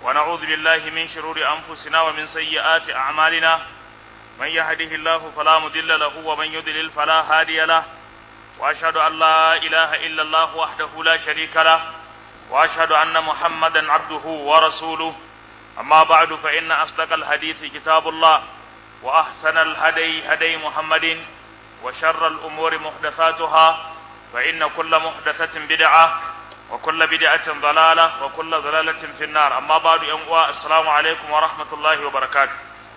ونعوذ بالله من شرور أنفسنا ومن سيئات أعمالنا من يهده الله فلا مضل له ومن يضلل فلا هادي له وأشهد أن لا إله إلا الله وحده لا شريك له وأشهد أن محمدا عبده ورسوله أما بعد فإن أصدق الحديث كتاب الله وأحسن الهدي هدي محمد وشر الأمور محدثاتها فإن كل محدثة بدعة وكل بدعة ضلالة وكل ضلالة في النار أما بعد يوم السلام عليكم ورحمة الله وبركاته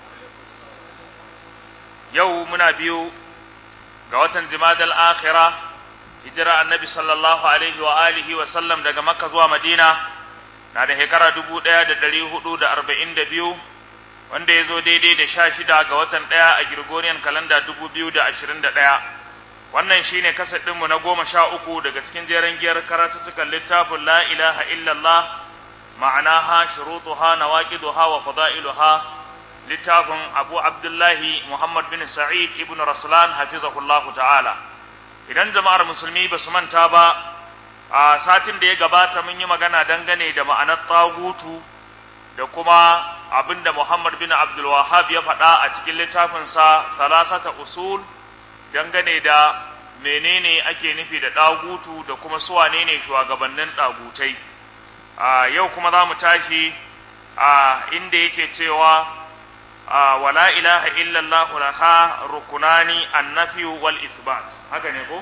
يومنا بيو قوة جماد الآخرة هجرة النبي صلى الله عليه وآله وسلم daga Makka zuwa Madina na da shekara dubu ɗaya da ɗari hudu da arba'in da biyu wanda ya zo daidai da sha shida ga watan ɗaya a Gregorian kalanda dubu biyu da ashirin da ɗaya wannan shine kasar ɗinmu na goma sha uku daga cikin jeren giyar karatuttukan littafin la ilaha illallah ma'anaha shurutuha nawaqiduha wa fada'iluha littafin abu abdullahi muhammad bin sa'id ibn raslan hafizahullahu ta'ala idan jama'ar musulmi ba su manta ba a satin da ya gabata mun yi magana dangane da ma'anar tagutu da kuma abinda muhammad bin abdul wahab ya faɗa a cikin littafinsa salasata usul dangane da menene ake nufi da ɗagutu da kuma suwane ne shugabannin ɗagutai a yau kuma za mu tashi a inda yake cewa wala ilaha illallah laha rukunani annafi wal ithbat haka ne ko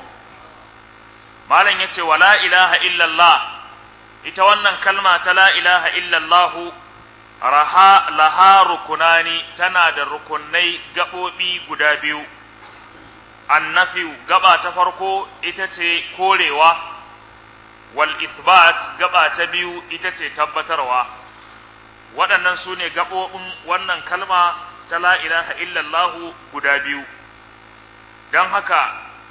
malam yace wala ilaha illallah ita wannan kalma ta la ilaha illallah raha laha rukunani tana da rukunai gaɓoɓi guda biyu annafiyu gaba ta farko ita ce korewa wal ithbat gaba ta biyu ita ce tabbatarwa waɗannan su ne gaɓoɓin wannan kalma ta la ilaha illallah guda biyu don haka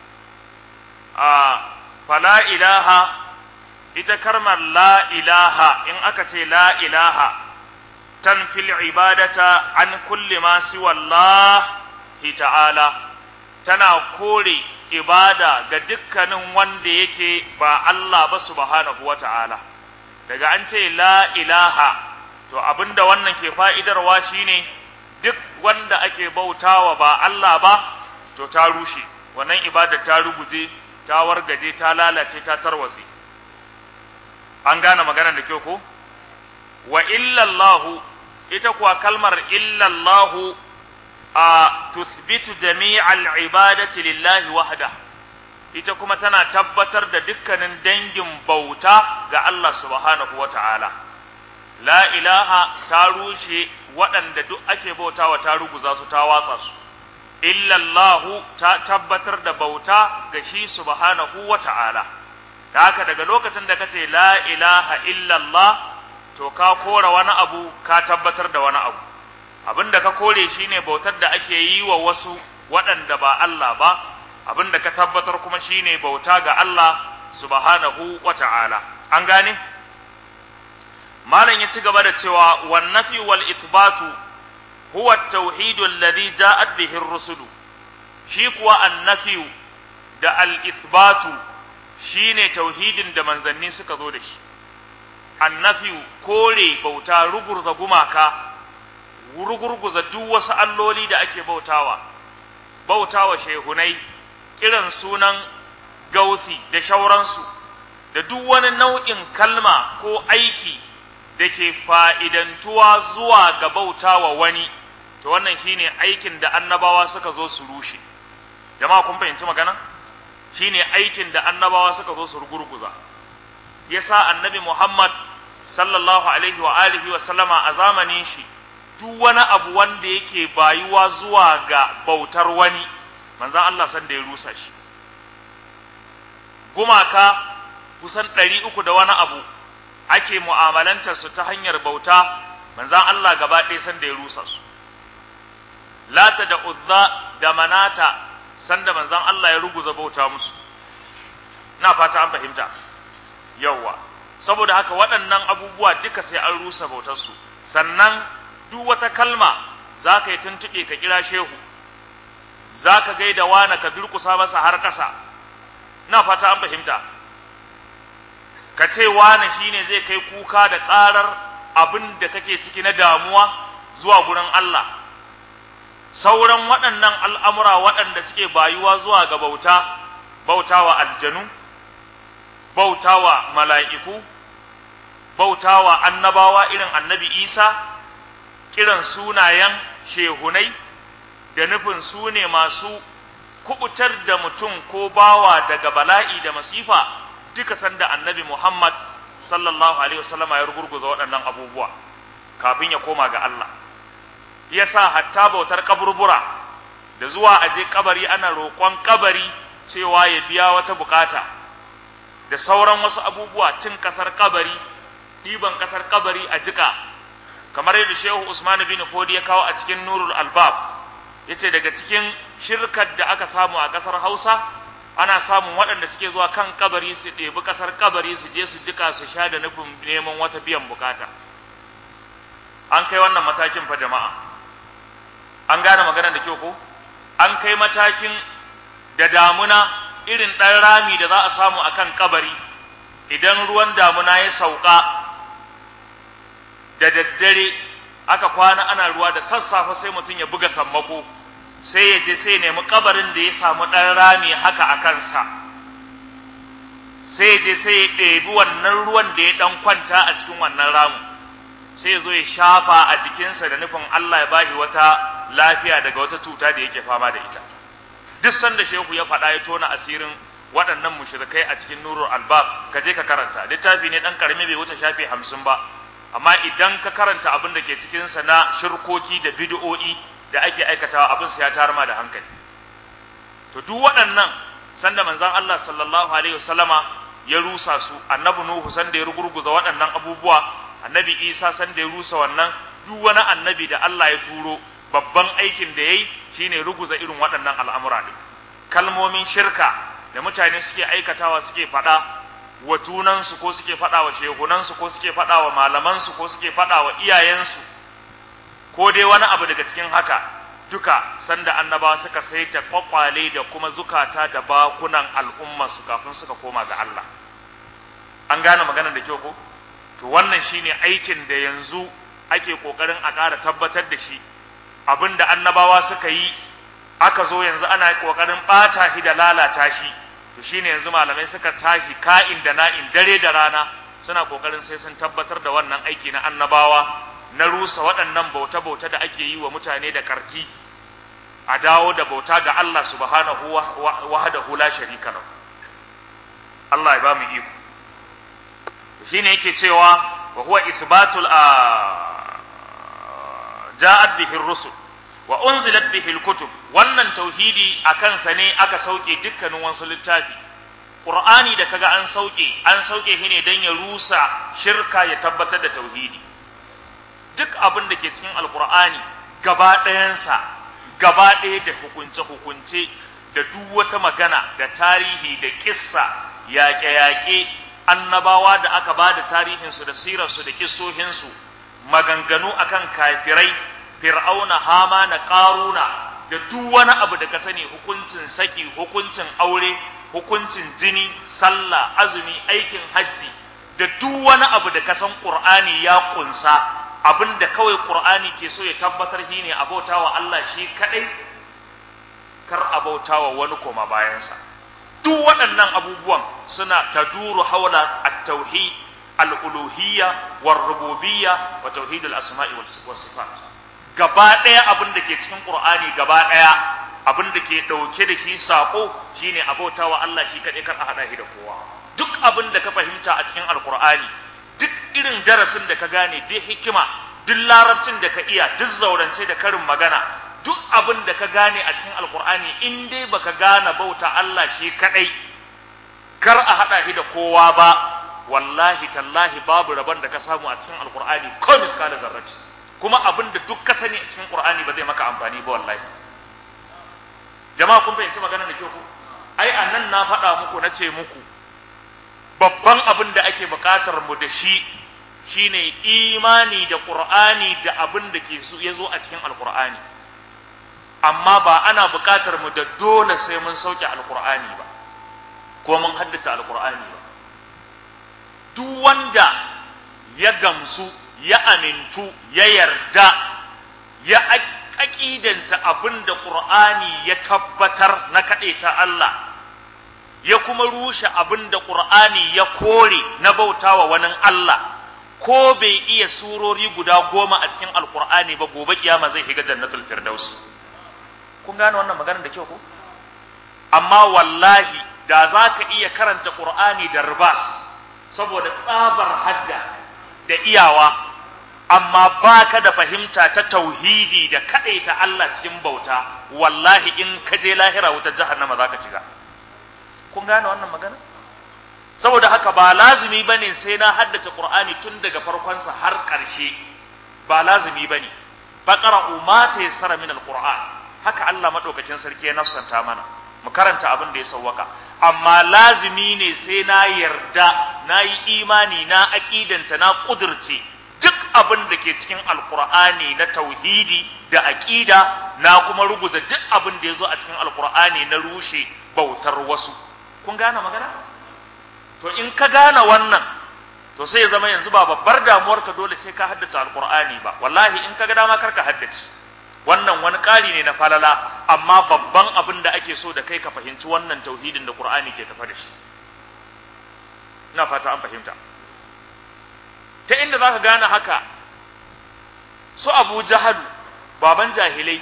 a fala ilaha ita karmar la ilaha in aka ce la ilaha tanfil ibadata an kulli ma siwa Allah ta'ala tana kore ibada ga dukkanin wanda yake ba Allah ba subhanahu wa ta'ala daga an ce la ilaha to abinda wannan ke fa'idarwa shine duk wanda ake bautawa ba Allah ba to ta rushe wannan ibada ta ruguje ta wargaje ta lalace ta tarwatse an gane maganar da kyau ko wa illallahu ita kuwa kalmar illallahu a tuthbitu jami'al ibadati lillahi wahda ita kuma tana tabbatar da dukkanin dangin bauta ga Allah subhanahu wata'ala la ilaha ta rushe waɗanda duk ake bautawa ta ruguza su ta watsa su illallahu ta tabbatar da bauta ga shi subhanahu wata'ala da haka daga lokacin da kace la ilaha illallah to ka kora wani abu ka tabbatar da wani abu abin da ka kore shi ne bautar da ake yi wa wasu waɗanda ba Allah ba abin da ka tabbatar kuma shi ne bauta ga Allah subhanahu wa ta'ala an gane malam ya ci gaba da cewa wan nafi wal ithbatu huwa at-tauhid alladhi ja'at bihi ar-rusulu shi kuwa annafi da al-ithbatu shine tauhidin da manzanni suka zo da shi annafi kore bauta rugurza gumaka rugurguza duk wasu alloli da ake bautawa bautawa shehunai kiran sunan gausi da shauransu da duk wani nau'in kalma ko aiki da ke fa'idantuwa zuwa ga bautawa wani to wannan shine aikin da annabawa suka zo su rushe jama'a kun fahimci magana shine aikin da annabawa suka zo su rugurguza yasa annabi Muhammad sallallahu alaihi wa alihi wa sallama a zamanin shi duk wani abu wanda yake bayuwa zuwa ga bautar wani manzan Allah san da ya rusa shi gumaka kusan ɗari uku da wani abu ake mu'amalantar su ta hanyar bauta manzan Allah gaba ɗaya san da ya rusa su lata da uzza da manata san da manzan Allah ya ruguza bauta musu na fata an fahimta yawwa saboda haka waɗannan abubuwa duka sai an rusa bautarsu sannan duk wata kalma za ka yi tuntuɓe ka kira shehu za ka gaida wane ka durƙusa masa har ƙasa na fata an fahimta ka ce wane shine zai kai kuka da ƙarar abin da kake ciki na damuwa zuwa gurin Allah sauran waɗannan al'amura waɗanda suke bayuwa zuwa ga bauta bautawa aljanu bautawa mala'iku bautawa annabawa irin annabi isa kiran sunayen shehunai da nufin su ne masu kubutar da mutum ko bawa daga bala'i da masifa duka sanda annabi Muhammad sallallahu alaihi wasallama ya rugurguza waɗannan abubuwa kafin ya koma ga Allah yasa hatta bautar kaburbura da zuwa aje kabari ana roƙon kabari cewa ya biya wata bukata da sauran wasu abubuwa cin kasar kabari ɗiban kasar kabari a jika kamar yadda Shehu Usman bin Fodi ya kawo a cikin Nurul Albab yace daga cikin shirkar da aka samu a ƙasar Hausa ana samun waɗanda suke zuwa kan kabari su ɗebi ƙasar kabari su je su jika su sha da nufin neman wata biyan bukata an kai wannan matakin fa jama'a an gane maganar da kyau ko an kai matakin da damuna irin ɗan rami da za a samu a kan kabari idan ruwan damuna ya sauka da daddare aka kwana ana ruwa da sassafe sai mutum ya buga sammako sai ya je sai ya nemi kabarin da ya samu ɗan rami haka a kansa sai ya je sai ya ɗebi wannan ruwan da ya ɗan kwanta a cikin wannan ramu sai ya zo ya shafa a jikinsa da nufin Allah ya bashi wata lafiya daga wata cuta da yake fama da ita duk sanda shehu ya faɗa ya tona asirin waɗannan mushrikai a cikin nurul albab ka je ka karanta littafi ne ɗan ƙarami bai wuce shafi hamsin ba amma idan ka karanta abin da ke cikinsa na shirkoki da bid'o'i da ake aikatawa abin sa ya tarma da hankali to duk waɗannan sanda manzon Allah sallallahu alaihi wasallama ya rusa su annabi nuhu sanda ya rugurguza waɗannan abubuwa annabi isa sanda ya rusa wannan duk wani annabi da Allah ya turo babban aikin da yayi shine ruguza irin waɗannan al'amura ne kalmomin shirka da mutane suke aikatawa suke faɗa wa junansu ko suke faɗa wa shehunansu ko suke faɗa wa malamansu ko suke faɗa wa iyayensu ko dai wani abu daga cikin haka duka sanda annabawa suka saita kwakwale da kuma zukata da bakunan al'ummarsu kafin suka koma ga Allah an gane maganar da kyau ko to wannan shine aikin da yanzu ake kokarin a ƙara tabbatar da shi abinda annabawa suka yi aka zo yanzu ana kokarin ɓata shi da lalata shi to shine yanzu malamai suka tashi ka'in da na'in dare da rana suna kokarin sai sun tabbatar da wannan aiki na annabawa na rusa waɗannan bauta-bauta da ake yi wa mutane da karti a dawo da bauta ga Allah subhanahu wahdahu la sharika lahu Allah ya ba mu iko shine yake cewa wa huwa ithbatul ja'at bihi ar-rusul wa unzilat bihi al-kutub wannan tauhidi akan sa ne aka sauke dukkanin wasu littafi qur'ani da kaga an sauke an sauke shi ne dan ya rusa shirka ya tabbatar da tauhidi duk abin da ke cikin alqur'ani gaba ɗayansa gaba ɗaya da hukunce hukunce da duk wata magana da tarihi da kissa yaƙe-yaƙe annabawa da aka ba da tarihinsu da sirarsu da kissohinsu maganganu akan kafirai fir'auna hama na ƙaruna da duk wani abu da ka sani hukuncin saki hukuncin aure hukuncin jini sallah azumi aikin hajji da duk wani abu da ka san qur'ani ya kunsa abin da kawai qur'ani ke so ya tabbatar shi ne abautawa Allah shi kadai kar abautawa wani koma bayansa duk waɗannan abubuwan suna taduru haula at-tauhid al-uluhiyya war-rububiyya wa tauhid al-asma'i was sifat gaba ɗaya abin da ke cikin Qur'ani gaba ɗaya abin da ke ɗauke da shi sako shine abautawa Allah shi kaɗai kar a haɗa shi da kowa duk abin da ka fahimta a cikin Alƙur'ani duk irin darasin da ka gane duk hikima duk larabcin da ka iya duk zaurance da karin magana duk abin da ka gane a cikin Alƙur'ani in dai baka gane bauta Allah shi kaɗai kar a haɗa shi da kowa ba wallahi tallahi babu rabon da ka samu a cikin Alƙur'ani ko miskala zarrati kuma abin da duk ka sani a cikin Qur'ani ba zai maka amfani ba wallahi jama'a kun fahimci magana da kyau ku ai anan na faɗa muku na ce muku babban abin da ake buƙatar mu da shi shine imani da Qur'ani da abin da ke ya zo a cikin Alƙur'ani amma ba ana buƙatar mu da dole sai mun sauke Alƙur'ani ba ko mun haddace Alƙur'ani ba duk wanda ya gamsu ya amintu ya yarda ya aƙidanta abin da ƙur'ani ya tabbatar na kaɗaita Allah ya kuma rushe abin da ƙur'ani ya kore na bautawa wani Allah ko bai iya surori guda goma a cikin alƙur'ani ba gobe kiyama zai shiga jannatul firdaus kun gane wannan maganar da kyau ko amma wallahi da za ka iya karanta ƙur'ani da ribas saboda tsabar hadda da iyawa amma baka da fahimta ta tauhidi da kaɗaita Allah cikin bauta wallahi in ka je lahira wutar jahannama za ka shiga kun gane wannan magana saboda haka ba lazumi bane sai na haddace qur'ani tun daga farkonsa har ƙarshe ba lazumi bane faqra'u ma tayassara min alquran haka Allah madaukakin sarki ya nafsanta mana mu karanta abin da ya sawwaka amma lazumi ne sai na yarda na yi imani na aƙidanta na ƙudurce duk abin da ke cikin alkur'ani na tauhidi da aƙida na kuma ruguza duk abin da ya zo a cikin alkur'ani na rushe bautar wasu kun gane magana to in ka gane wannan to sai ya zama yanzu ba babbar damuwar ka dole sai ka haddace alkur'ani ba wallahi in ka ga dama kar ka haddace wannan wani ƙari ne na falala amma babban abin da ake so da kai ka fahimci wannan tauhidin da qur'ani ke tafa da shi ina fata an fahimta ta inda za ka gane haka su abu jahalu baban jahilai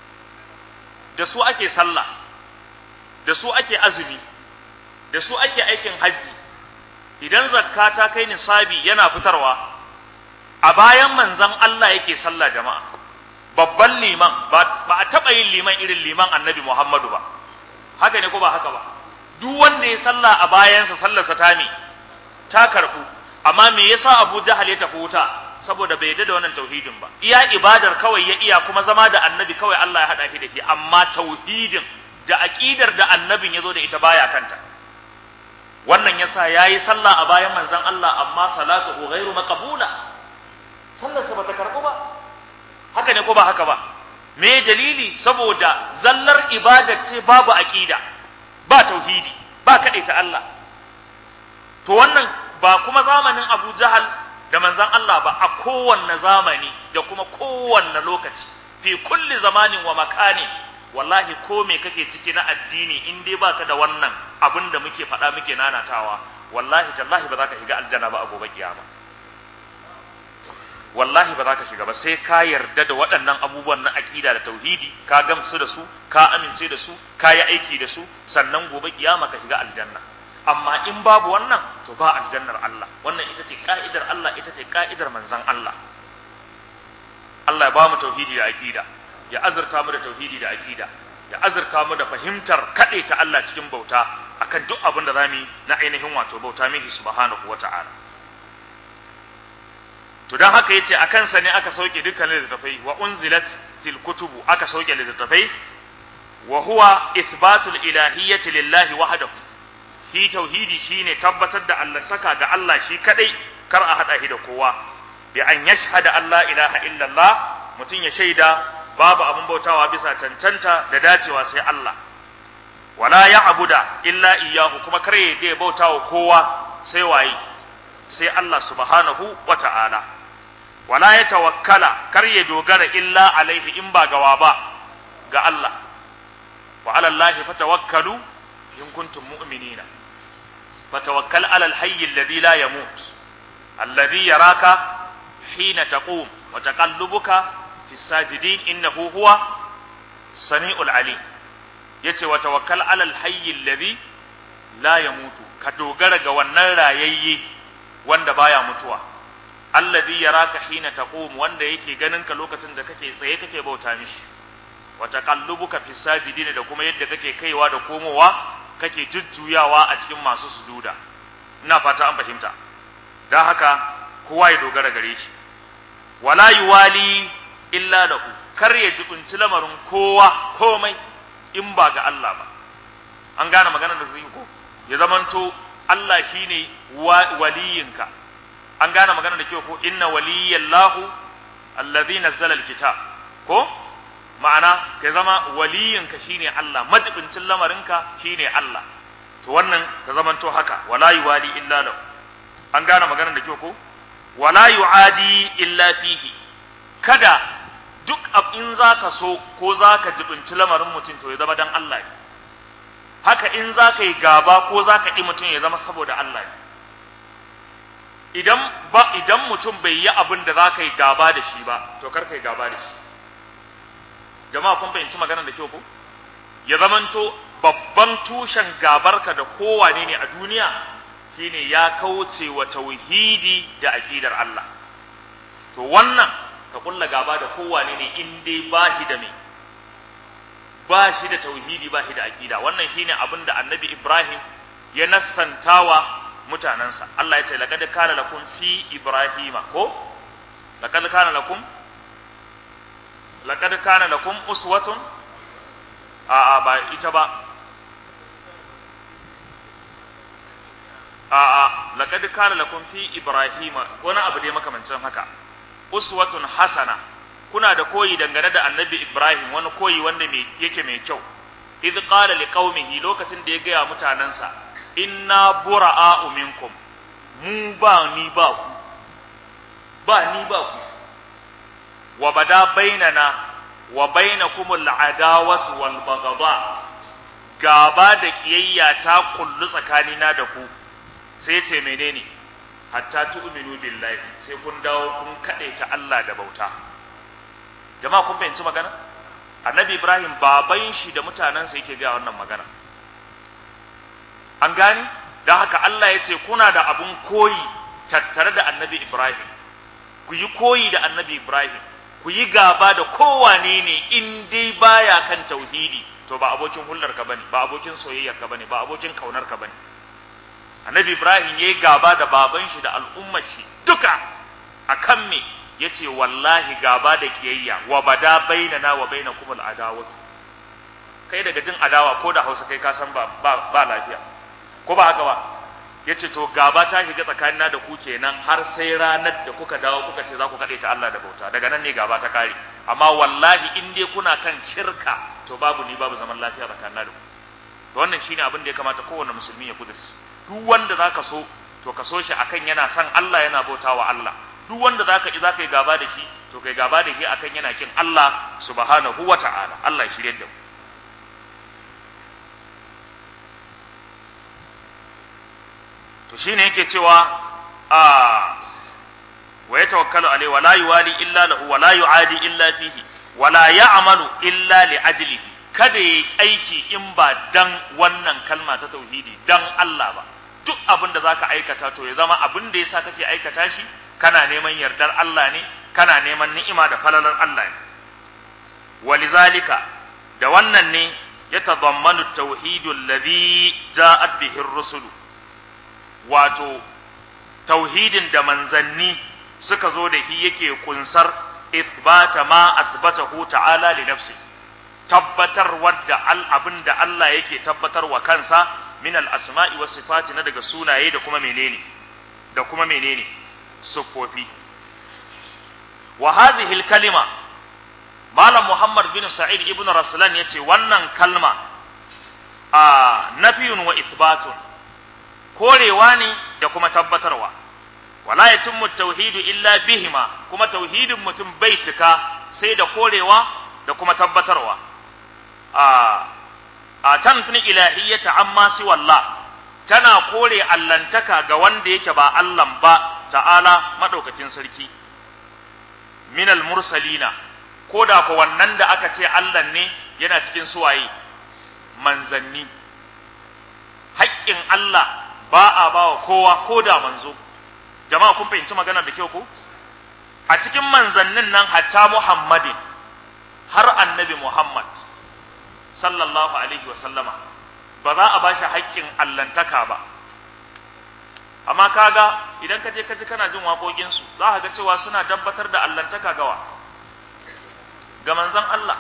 da su ake sallah da su ake azumi da su ake aikin hajji idan zakka ta kai nisabi yana fitarwa a bayan manzan Allah yake sallah jama'a babban liman ba a taɓa yin liman irin liman annabi Muhammadu ba haka ne ko ba haka ba duk wanda ya sallah a bayansa sallarsa ta me ta karɓu amma me yasa Abu Jahal ya tafi wuta saboda bai yarda da wannan tauhidin ba iya ibadar kawai ya iya kuma zama da annabi kawai Allah ya hada shi da shi amma tauhidin da aqidar da annabin yazo da ita baya kanta wannan yasa yayi sallah a bayan manzon Allah amma salatuhu ghairu maqbula sallarsa bata karbu ba haka ne ko ba haka ba me dalili saboda zallar ibadar ce babu aqida ba tauhidi ba ta Allah to wannan ba kuma zamanin Abu Jahal da manzan Allah ba a kowanne zamani da kuma kowanne lokaci fi kulli zamanin wa makani wallahi ko me kake ciki na addini in dai baka da wannan abin da muke faɗa muke nanatawa wallahi tallahi ba za ka shiga aljanna ba a gobe kiyama wallahi ba za ka shiga ba sai ka yarda da waɗannan abubuwan na aƙida da tauhidi ka gamsu da su ka amince da su ka yi aiki da su sannan gobe kiyama ka shiga aljanna amma in babu wannan to ba aljannar Allah wannan ita ce ka'idar Allah ita ce ka'idar manzon Allah Allah ya ba mu tauhidi da aqida ya azurta mu da tauhidi da aqida ya azurta mu da fahimtar kaɗe ta Allah cikin bauta akan duk abin da zamu na ainihin wato bauta mihi subhanahu wata'ala to dan haka yace akan sa ne aka sauke dukkan littattafai wa unzilat til kutubu aka sauke littattafai wa huwa ithbatul ilahiyyati lillahi wahdahu shi tauhidi shine tabbatar da allantaka ga Allah shi kadai kar a hada shi da kowa bi an yashhada Allah ilaha illallah mutum ya shaida babu abin bautawa bisa cancanta da dacewa sai Allah wala ya'buda illa iyyahu kuma kar ya bautawa kowa sai waye sai Allah subhanahu wata'ala wala ya tawakkala kar ya dogara illa alaihi in ba gawa ba ga Allah wa ala Allah fatawakkalu in kuntum mu'minina فتوكل على الحي الذي لا يموت الذي يراك حين تقوم وتقلبك في الساجدين إنه هو سميع العليم yace wa tawakkal alal hayyi alladhi la yamutu ka dogara ga wannan rayayye wanda baya mutuwa alladhi yaraka hina taqum wanda yake ganin ka lokacin da kake tsaye kake bauta mishi wa taqallubuka fi sajidin da kuma yadda kake kaiwa da komowa kake jujjuyawa a cikin masu sujuda ina fata an fahimta don haka kowa ya dogara gare shi wala yuwali illa lahu kar ya jibinci lamarin kowa komai in ba ga Allah ba an gane maganar da zai ko ya zamanto Allah shine waliyinka an gane maganar da kyau ko inna waliyallahu allazi nazzala alkitab ko ma'ana ka zama waliyinka shine Allah majibincin lamarinka shine Allah to wannan ka zamanto haka wala yuwali illa lahu an gane maganar da kyau ko wala yu'adi illa fihi kada duk in zaka so ko zaka jibinci lamarin mutum to ya zama dan Allah ne haka in zaka yi gaba ko zaka ƙi mutum ya zama saboda Allah ne idan ba idan mutum bai yi abin da zaka yi gaba da shi ba to kar ka yi gaba da shi jama'a kun fahimci maganar da kyau ko ya zamanto babban tushen gabarka da kowane ne a duniya shine ya kauce wa tauhidi da aqidar Allah to wannan ka kulla gaba da kowane ne in dai ba shi da me ba shi da tauhidi ba shi da aqida wannan shine abin da annabi Ibrahim ya nassantawa mutanansa Allah ya ce laqad kana lakum fi ibrahima ko laqad kana lakum laqad kana lakum uswatun a a ba ita ba a a laqad kana lakum fi ibrahima wani abu dai makamancin haka uswatun hasana kuna da koyi dangane da annabi ibrahim wani koyi wanda mai yake mai kyau idh qala liqaumihi lokacin da ya gaya mutanansa inna bura'a minkum mu ba ni ba ku ba ni ba ku wa bada bainana wa bainakumul adawatu wal baghdha gaba da kiyayya ta kullu tsakanina da ku sai ce menene hatta tu'minu billahi sai kun dawo kun ta Allah da bauta jama'a kun fahimci magana annabi ibrahim baban shi da mutanensa yake ga wannan magana an gane don haka Allah ya ce kuna da abun koyi tattare da annabi ibrahim ku yi koyi da annabi ibrahim ku yi gaba da kowane ne in dai baya kan tauhidi to ba abokin hulɗar ka bane ba abokin soyayyar ka bane ba abokin kaunar ka bane annabi ibrahim yayi gaba da baban shi da al'ummar shi duka akan me yace wallahi gaba da kiyayya wa bada bainana wa bainakum al'adawatu kai daga jin adawa ko da Hausa kai ka san ba ba, ba lafiya ko ba haka ba yace to gaba ta shiga tsakanina da ku kenan har sai ranar da kuka dawo kuka ce za ku kaɗe ta Allah da bauta daga nan ne gaba ta kare amma wallahi in dai kuna kan shirka to babu ni babu zaman lafiya tsakanina da ku to wannan shine abin da ya kamata kowanne musulmi ya kudurci duk wanda zaka so to ka so shi akan yana son Allah yana bautawa Allah duk wanda zaka ji zaka yi gaba da shi to kai gaba da shi akan yana kin Allah subhanahu wata'ala Allah ya shirye da mu to shine yake cewa a wa yatawakkalu alai wa la yuwali illa lahu wa la yuadi illa fihi wa la ya'malu illa li ajlihi kada yi aiki in ba dan wannan kalma ta tauhidi dan Allah ba duk abin da zaka aikata to ya zama abin da yasa kake aikata shi kana neman yardar Allah ne kana neman ni'ima da falalar Allah ne walizalika da wannan ne ya tadammanu tauhidu alladhi ja'at bihi ar-rusulu wato tauhidin da manzanni suka zo da shi yake kunsar ithbata ma athbatahu ta'ala li nafsi tabbatar wadda al abin da Allah yake tabbatar wa kansa min al asma'i was sifati na daga sunaye da kuma menene da kuma menene sufofi wa hadhihi al kalima malam muhammad bin sa'id ibn raslan yace wannan kalma a nafiyun wa ithbatun korewa ne da kuma tabbatarwa wala yatimmu tauhidu illa bihima kuma tauhidin mutum bai cika sai da korewa da kuma tabbatarwa a a tanfini ilahiyyata amma si wallah tana kore allantaka ga wanda yake ba Allah ba ta'ala madaukakin sarki minal mursalina ko da ko wannan da aka ce Allah ne yana cikin suwaye manzanni haƙƙin Allah ba a ba wa kowa ko da manzo jama'a kun fahimci magana da kyau ko a cikin manzannin nan hatta muhammadin har annabi muhammad sallallahu alaihi wa sallama ba za a bashi haƙƙin allantaka ba amma kaga idan ka je ka ji kana jin waƙoƙinsu za ka ga cewa suna dabbatar da allantaka gawa ga manzan Allah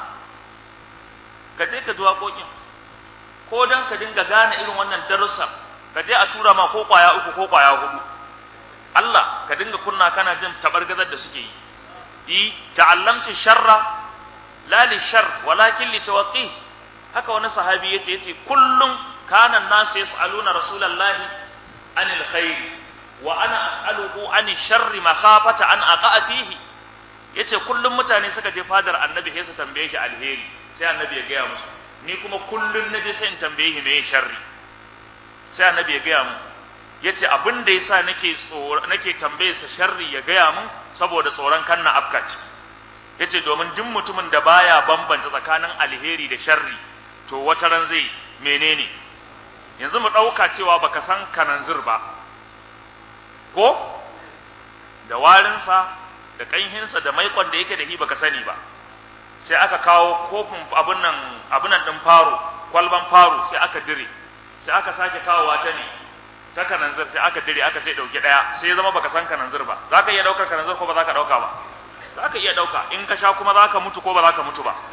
ka je ka ji waƙoƙin ko don ka dinga gane irin wannan darussan ka je a tura ma ko kwaya uku ko kwaya hudu Allah ka dinga kunna kana jin tabargazar da suke yi yi ta'allamtu sharra la li shar walakin li tawaqqi haka wani sahabi yace yace kullum kana nasu yas'aluna rasulullahi anil khair wa ana as'aluhu an sharri makhafata an aqa'a fihi yace kullum mutane suka je fadar annabi sai su tambaye shi alheri sai annabi ya gaya musu ni kuma kullum naje sai in tambaye shi me sharri sai annabi ya gaya mu yace abin da yasa nake tsoro nake tambaye sa sharri ya gaya mun saboda tsoron kanna afkaci yace domin duk mutumin da baya bambanta tsakanin alheri da sharri to wata ran zai menene yanzu mu ɗauka cewa baka san kananzir ba ko da warinsa da ƙanhinsa da maikon da yake da shi baka sani ba sai aka kawo kofin abin nan abin nan ɗin faro kwalban faro sai aka dire sai aka sake kawowa ta ne ta kananzir sai aka dire aka ce ɗauki ɗaya sai ya zama baka san kananzir ba za ka iya ɗaukar kananzir ko ba za ka ɗauka ba za ka iya ɗauka in ka sha kuma za ka mutu ko ba za ka mutu ba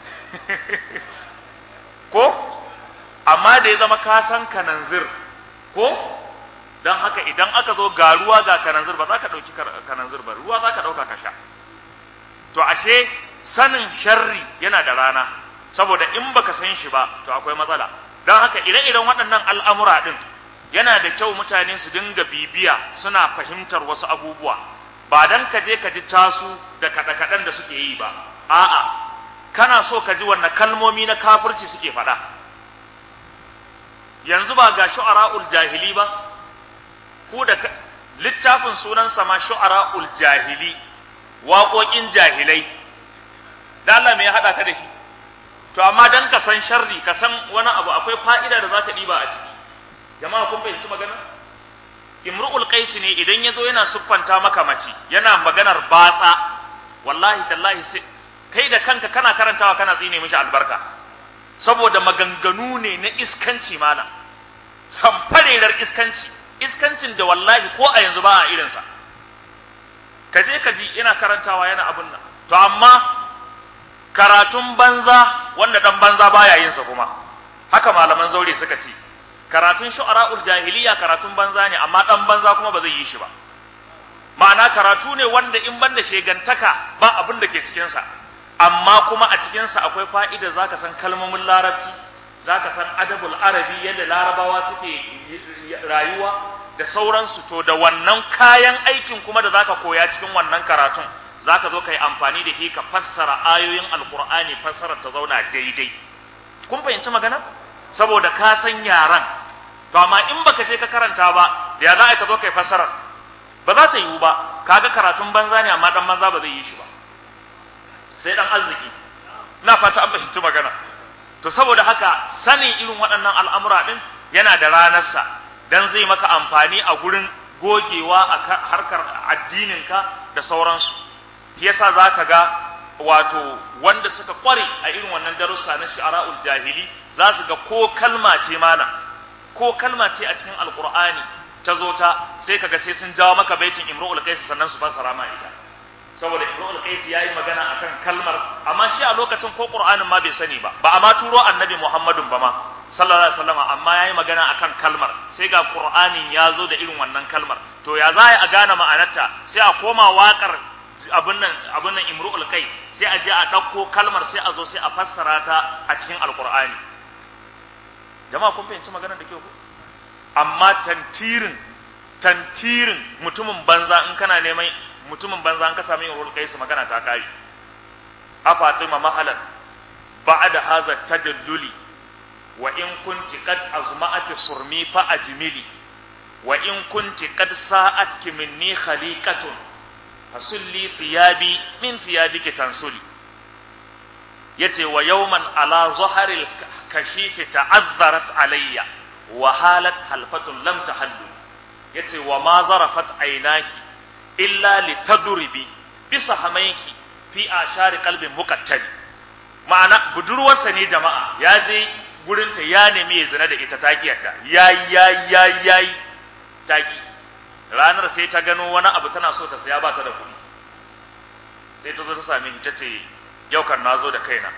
ko amma da ya zama ka san kananzir ko don haka idan aka zo ga ruwa ga kananzir ba za ka ɗauki kananzir ba ruwa za ka ɗauka ka sha to ashe sanin sharri yana da rana saboda in baka san shi ba to akwai matsala don haka ire-iren waɗannan al'amura ɗin yana da kyau mutane su dinga bibiya suna fahimtar wasu abubuwa ba dan ka je ka ji tasu da kaɗe-kaɗen da suke yi ba a'a kana so ka ji wannan kalmomi na kafirci suke faɗa yanzu ba ga shu'ara'ul jahili ba ku da littafin sunansa ma shu'ara'ul jahili waƙoƙin jahilai da Allah me ya haɗa ka da shi to amma dan ka san sharri ka san wani abu akwai fa'ida da zaka ɗiba a ciki jama'a kun fahimci magana imru'ul qais ne idan yazo yana siffanta maka mace yana maganar batsa wallahi tallahi sai kai da kanka kana karantawa kana tsine mishi albarka saboda maganganu ne na iskanci malam samfarerar iskanci iskancin da wallahi ko a yanzu ba a irinsa ka je ka ji yana karantawa yana abun nan to amma karatun banza wanda dan banza baya yin sa kuma haka malaman zaure suka ce karatun shu'ara'ul jahiliya karatun banza ne amma dan banza kuma ba zai yi shi ba ma'ana karatu ne wanda in banda shegantaka ba abin da ke cikin sa amma kuma a cikin sa akwai fa'ida zaka san kalmomin larabci zaka san adabul arabi yadda larabawa suke rayuwa da sauransu to da wannan kayan aikin kuma da zaka koya cikin wannan karatun zaka zo kai amfani da shi ka fassara ayoyin alqur'ani fassarar ta zauna daidai kun fahimci magana saboda ka san yaran to amma in baka je ka karanta ba da ya za ka zo kai fassarar ba za ta yiwu ba kaga karatun banza ne amma dan banza ba zai yi shi ba sai dan arziki ina fata an fahimci magana to saboda haka sanin irin waɗannan al'amura din yana da ranarsa dan zai maka amfani a gurin gogewa a harkar addininka da sauransu shi yasa zaka ga wato wanda suka kware a irin wannan darussa na shi'ara'ul jahili za su ga ko kalma ce mana ko kalma ce a cikin alqur'ani ta zo ta sai kaga sai sun jawo maka baitin imru'ul qais sannan su fassara ma ita saboda imru'ul qais yayi magana akan kalmar amma shi a lokacin ko qur'anin ma bai sani ba ba a ma turo annabi muhammadun ba ma sallallahu alaihi wasallam amma yayi magana akan kalmar sai ga qur'anin ya zo da irin wannan kalmar to ya za a gane ma'anarta sai a koma waƙar abin nan abin nan imru'ul qais sai a je a ɗauko kalmar sai a zo sai a fassara ta a cikin alqur'ani jama'a kun fahimci maganar da ke ku amma tantirin tantirin mutumin banza in kana neman mutumin banza in ka sami imru'ul qais magana ta kare a fatima mahalan ba'da haza tadalluli wa in kunti qad azma'ati surmi fa ajmili wa in kunti qad sa'atki minni khaliqatun fasulli thiyabi min thiyabiki tansuli yace wa yawman ala zaharil kashifi ta'azzarat alayya wa halat halfatun lam tahallu yace wa ma zarafat aynaki illa litadribi bisa hamaiki fi ashari qalbin muqattali ma'ana budurwarsa ne jama'a ya je gurinta ya nemi ya zina da ita takiyarta yayi yayi yayi yayi taki ranar sai ta gano wani abu tana so ta saya ba ta da kuɗi sai ta zo ta same shi ta ce yau kan na zo da kaina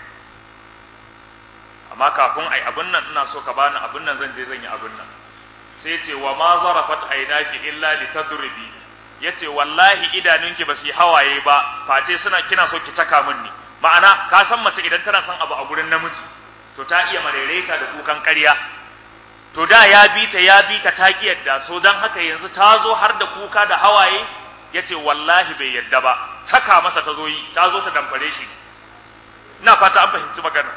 amma kafin ai abin nan ina so ka bani abin nan zan je zan yi abin nan sai ce wa ma zarafat aynaki illa li tadribi yace wallahi idanunki ba su yi hawaye ba face suna kina so ki caka min ni ma'ana ka san mace idan tana son abu a gurin namiji to ta iya marereta da kukan ƙarya to da ya bi ta ya bi ta ta ki yadda so dan haka yanzu ta zo har da kuka da hawaye yace wallahi bai yadda ba saka masa ta zo yi ta zo ta damfare shi ina fata an fahimci magana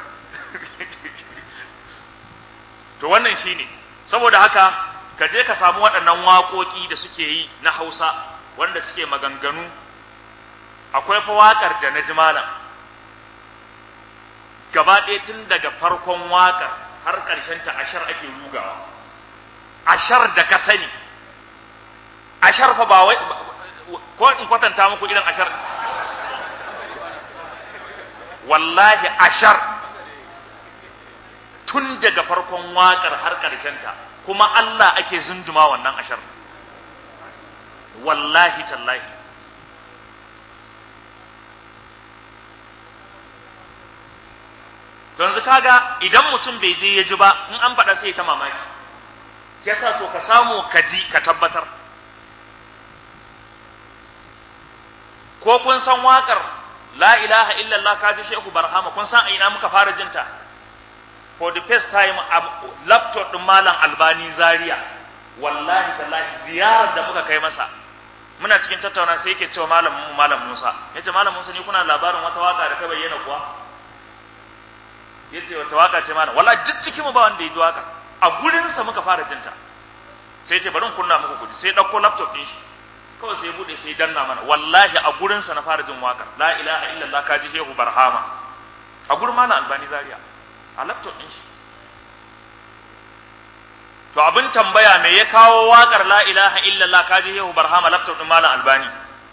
to wannan shine saboda haka ka je ka samu waɗannan waƙoƙi da suke yi na Hausa wanda suke maganganu akwai fa waƙar da na ji malam gaba ɗaya tun daga farkon waƙar har ƙarshen ta ashar ake rugawa ashar da ka sani ashar fa ba wai ko in kwatanta muku irin ashar wallahi ashar tun daga farkon waƙar har ta kuma Allah ake zunduma wannan ashar wallahi tallahi to yanzu kaga idan mutum bai je ya ji ba in an faɗa sai ta mamaki yasa to ka samu ka ji ka tabbatar ko kun san waƙar la ilaha illallah ka ji shehu barhama kun san a ina muka fara jinta for the first time a laptop din malam albani zaria wallahi tallahi ziyarar da muka kai masa muna cikin tattauna sai yake cewa malam malam Musa yace malam Musa ni kuna labarin wata waka da ta bayyana kuwa yace wata waka ce malam wallahi duk cikin mu ba wanda ya ji waka a gurin sa muka fara jinta sai yace bari in kunna muku kudi sai dauko laptop din shi kawai sai bude sai danna mana wallahi a gurin sa na fara jin wakar la ilaha illallah kaji shehu barhama a gurin malam albani zaria a laptop din shi to abin tambaya me ya kawo wakar la ilaha illallah kaji shehu barhama laptop din malam albani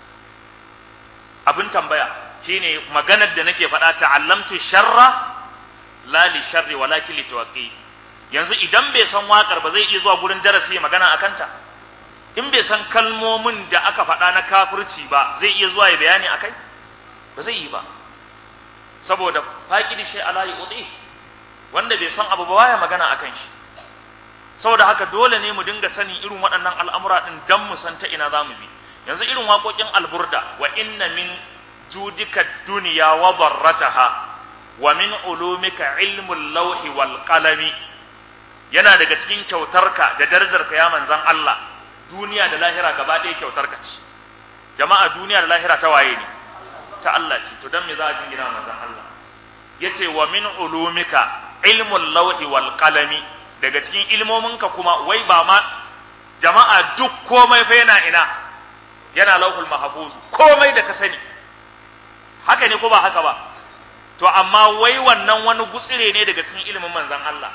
abin tambaya shine maganar da nake faɗa ta'allamtu sharra la li sharri walakin li tawaqqi yanzu idan bai san wakar ba zai iya zuwa gurin darasi ya magana akan ta in bai san kalmomin da aka faɗa na kafirci ba zai iya zuwa ya bayani akai ba zai yi ba saboda faqidi shay ala yu'ti wanda bai san abu ba baya magana akan shi saboda haka dole ne mu dinga sani irin waɗannan al'amura ɗin dan mu san ta ina za mu bi yanzu irin waƙoƙin alburda wa inna min judika duniya wa barrataha wa min ulumika ilmul lauhi wal qalami yana daga cikin kyautarka da darajarka ya manzan Allah duniya da lahira gaba ɗaya kyautarka ce jama'a duniya da lahira ta waye ne ta Allah ce to dan me za a jingina manzan Allah yace wa min ulumika ilmul lauhi wal qalami daga cikin ilmominka kuma wai ba ma jama'a duk komai fa yana ina yana lauhul mahfuz komai da ka sani haka ne ko ba haka ba to amma wai wannan wani gutsire ne daga cikin ilimin manzon Allah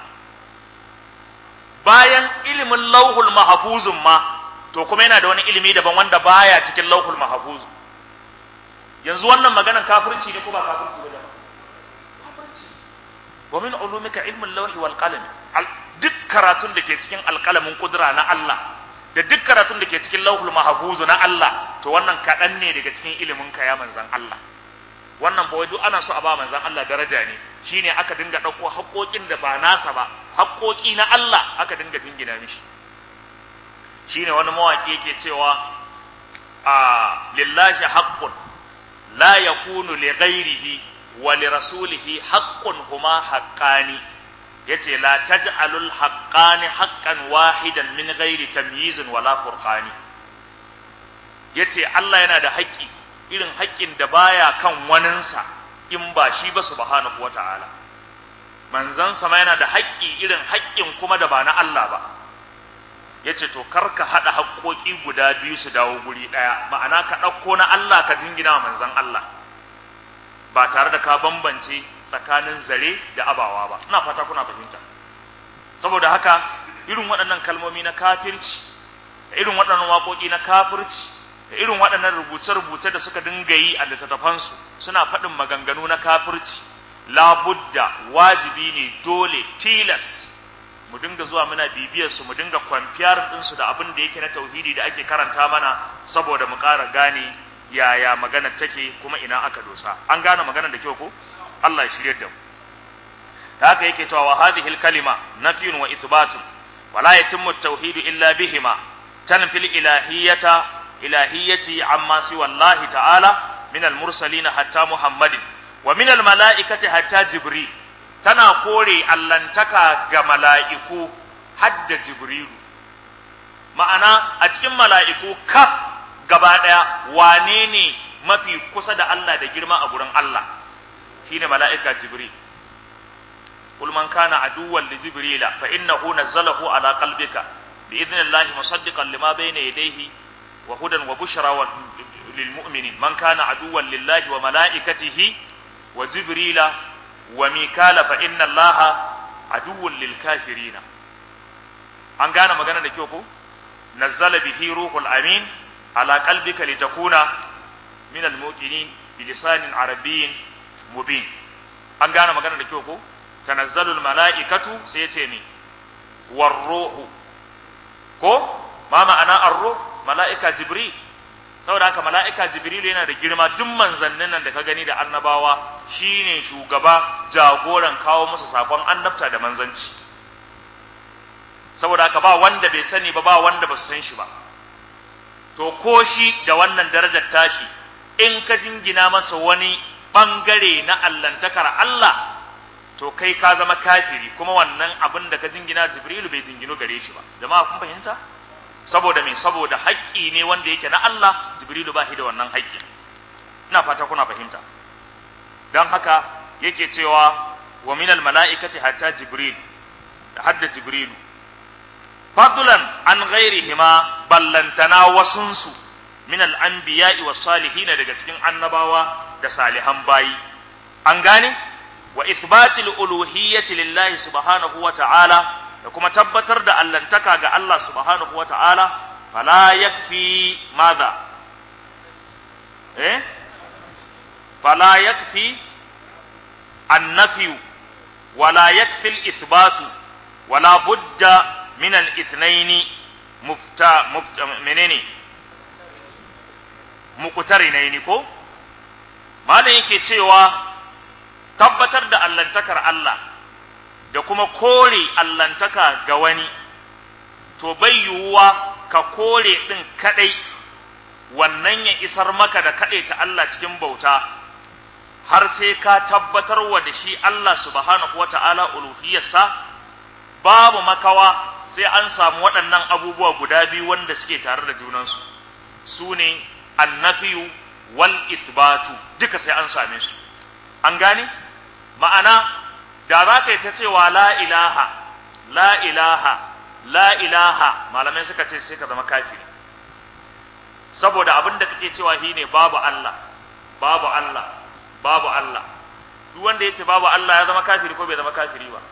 bayan ilimin lauhul mahfuzun ma to kuma yana da wani ilimi daban wanda baya cikin lauhul mahfuz yanzu wannan maganar kafirci ne ko ba kafirci ba kafirci wa min ulumika ilmul lawhi wal qalam duk karatun da ke cikin alƙalamin kudura na Allah da duk karatun da ke cikin lauhul mahfuzu na Allah to wannan kaɗan ne daga cikin ilimin ka ya manzan Allah wannan fa duk ana so a ba manzan Allah daraja ne shine aka dinga ɗauko haƙoƙin da ba nasa ba haƙoƙi na Allah aka dinga jingina mishi shine wani mawaƙi yake cewa a lillahi haqqun la yakunu li ghairihi wa li rasulihi haqqun huma haqqani yace la taj'alul haqqani haqqan wahidan min ghairi tamyizin wala furqani yace Allah yana da haƙƙi irin haƙƙin da baya kan waninsa in ba shi ba subhanahu wata'ala manzon sama yana da haƙƙi irin haƙƙin kuma da ba na Allah ba yace to karka hada haƙƙoƙi guda biyu su dawo guri ɗaya ma'ana ka ɗauko na Allah ka jingina manzon Allah ba tare da ka bambance tsakanin zare da abawa ba ina fata kuna fahimta saboda haka irin waɗannan kalmomi na kafirci da irin waɗannan waƙoƙi na kafirci da irin waɗannan rubuce-rubuce da suka dinga yi a littattafansu suna faɗin maganganu na kafirci labudda wajibi ne dole tilas mu dinga zuwa muna bibiyar su mu dinga kwamfiyar ɗinsu da abin da yake na tauhidi da ake karanta mana saboda mu ƙara gane yaya magana take kuma ina aka dosa an gane magana da kyau ko Allah ya shirye da mu da haka yake cewa wa hadhihi al-kalima nafyun wa ithbatun wa la yatimmu at-tauhid illa bihima tanfi al-ilahiyyata ilahiyyati amma siwa Allah ta'ala min al-mursalin hatta Muhammadin wa min al-mala'ikati hatta Jibril tana kore allantaka ga mala'iku hadda jibrilu ma'ana a cikin mala'iku kaf gaba ɗaya wane ne mafi kusa da Allah da girma a gurin Allah shine mala'ika jibril قل من كان عدوا لجبريل فإنه نزله على قلبك بإذن الله مصدقا لما بين يديه وهدى وبشرى للمؤمنين من كان عدوا لله وملائكته وجبريل وميكال فإن الله عدو للكافرين an gane magana da kyau ko nazzala bihi ruhul amin ala qalbika litakuna min almuqinin bilisanin arabiyyin mubin an gane magana da kyau ko tanazzalul mala'ikatu sai ya ce ni warruhu ko ma ma'ana arruh mala'ika jibril saboda haka mala'ika jibril yana da girma duk manzannin nan da ka gani da annabawa shine shugaba jagoran kawo musu sakon annabta da manzanci saboda haka ba wanda bai sani ba ba wanda ba su san shi ba to ko shi da wannan darajar tashi in ka jingina masa wani bangare na allantakar Allah to kai ka zama kafiri kuma wannan abin da ka jingina jibrilu bai jingino gare shi ba jama'a kun fahimta saboda me saboda haƙƙi ne wanda yake na Allah jibrilu ba shi da wannan haƙƙi ina fata kuna fahimta dan haka yake cewa wa minal mala'ikati hatta jibril da hadda jibrilu fadlan an ghairihima ballantana wasunsu min al-anbiya'i was salihin daga cikin annabawa da salihan bayi an gane wa ithbatil uluhiyyati lillahi subhanahu wa ta'ala da kuma tabbatar da allantaka ga Allah subhanahu wa ta'ala fala yakfi madha eh fala yakfi annafiyu wala yakfi al-ithbatu wala budda min al-ithnaini mufta mufta menene muqtarinaini ko malam yake cewa tabbatar da allantakar Allah da kuma kore allantaka ga wani to bai yiwuwa ka kore ɗin kaɗai wannan ya isar maka da kaɗai ta Allah cikin bauta har sai ka tabbatar wa da shi Allah subhanahu wa ta'ala uluhiyarsa babu makawa sai an samu waɗannan abubuwa guda biyu wanda suke tare da junansu su ne annafiyu wal ithbatu duka sai an same su an gane ma'ana da za ka yi ta cewa la ilaha la ilaha la ilaha malamai suka ce sai ka zama kafiri saboda abin da kake cewa shi ne babu Allah babu Allah babu Allah duk wanda ya ce babu Allah ya zama kafiri ko bai zama kafiri ba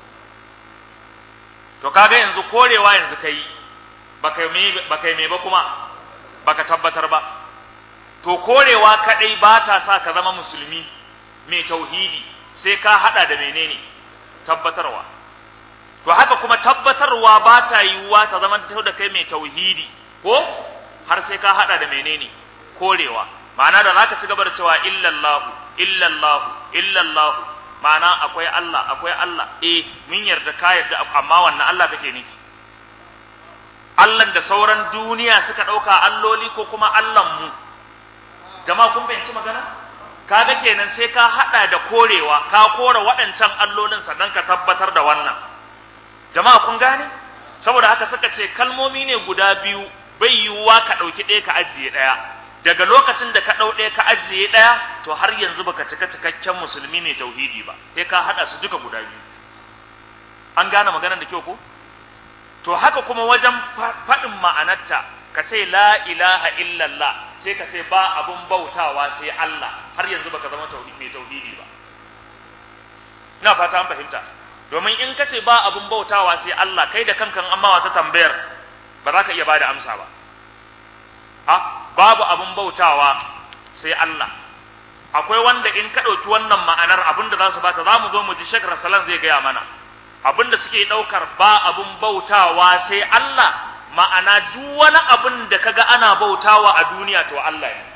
to kaga yanzu korewa yanzu kai baka yi baka yi ba kuma baka tabbatar ba to korewa kadai ba ta sa ka zama musulmi mai tauhidi sai ka hada da menene tabbatarwa to haka kuma tabbatarwa ba ta yiwuwa ta zama da kai mai tauhidi ko har sai ka hada da menene korewa ma'ana da zaka ci gaba da cewa illallahu illallahu illallahu ma'ana akwai Allah akwai Allah eh mun yarda ka yarda amma wannan Allah kake nufi Allah da sauran duniya suka dauka alloli ko kuma Allahn mu jama'a kun fahimci magana kaga kenan sai ka hada da korewa ka kore waɗancan allolin sannan ka tabbatar da wannan jama'a kun gane saboda haka suka ce kalmomi ne guda biyu bai yiwuwa ka ɗauki ɗaya ka ajiye ɗaya daga lokacin da ka ɗau ɗaya ka ajiye ɗaya to har yanzu baka cika cikakken musulmi mai tauhidi ba sai ka haɗa su duka guda biyu an gane maganar da kyau ko to haka kuma wajen faɗin ma'anarta ka ce la ilaha illallah sai ka ce ba abun bautawa sai Allah har yanzu baka zama mai tauhidi ba ina fata an fahimta domin in ka ce ba abun bautawa sai Allah kai da kankan amma wata tambayar ba za ka iya bada amsa ba ha babu abun bautawa sai Allah akwai wanda in ka ɗauki wannan ma'anar abin da za su bata za mu zo mu ji shekar salan zai gaya mana abin da suke ɗaukar ba abun bautawa sai Allah ma'ana duk wani abin da kaga ana bautawa a duniya to Allah ne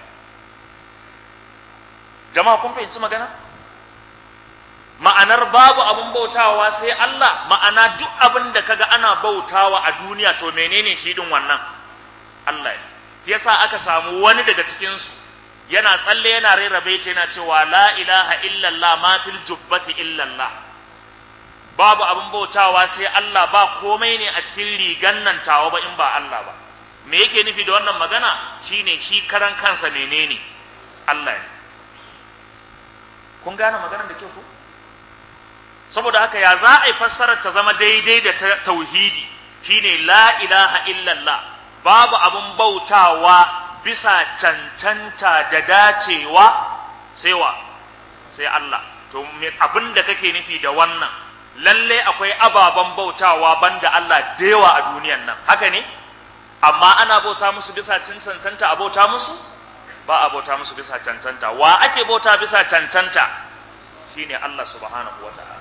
jama'a kun fahimci magana ma'anar babu abin bautawa sai Allah ma'ana duk abin da kaga ana bautawa a duniya to menene shi din wannan Allah ne yasa aka samu wani daga cikin su yana tsalle yana rera baiti yana cewa la ilaha illallah ma fil jubbati illallah babu abin bautawa sai Allah ba komai ne a cikin rigan nan tawa ba in ba Allah ba me yake nufi da wannan magana shine shi karan kansa menene Allah ne kun gane maganar da ke ku saboda haka ya za a yi fassarar ta zama daidai da tauhidi shine la ilaha illallah babu abin bautawa bisa cancanta da dacewa sai wa sai Allah to abin da kake nufi da wannan lalle akwai ababen bautawa banda Allah da yawa a duniyan nan haka ne amma ana bauta musu bisa cancanta a bauta musu ba a bauta musu bisa cancanta wa ake bauta bisa cancanta shine Allah subhanahu wata'ala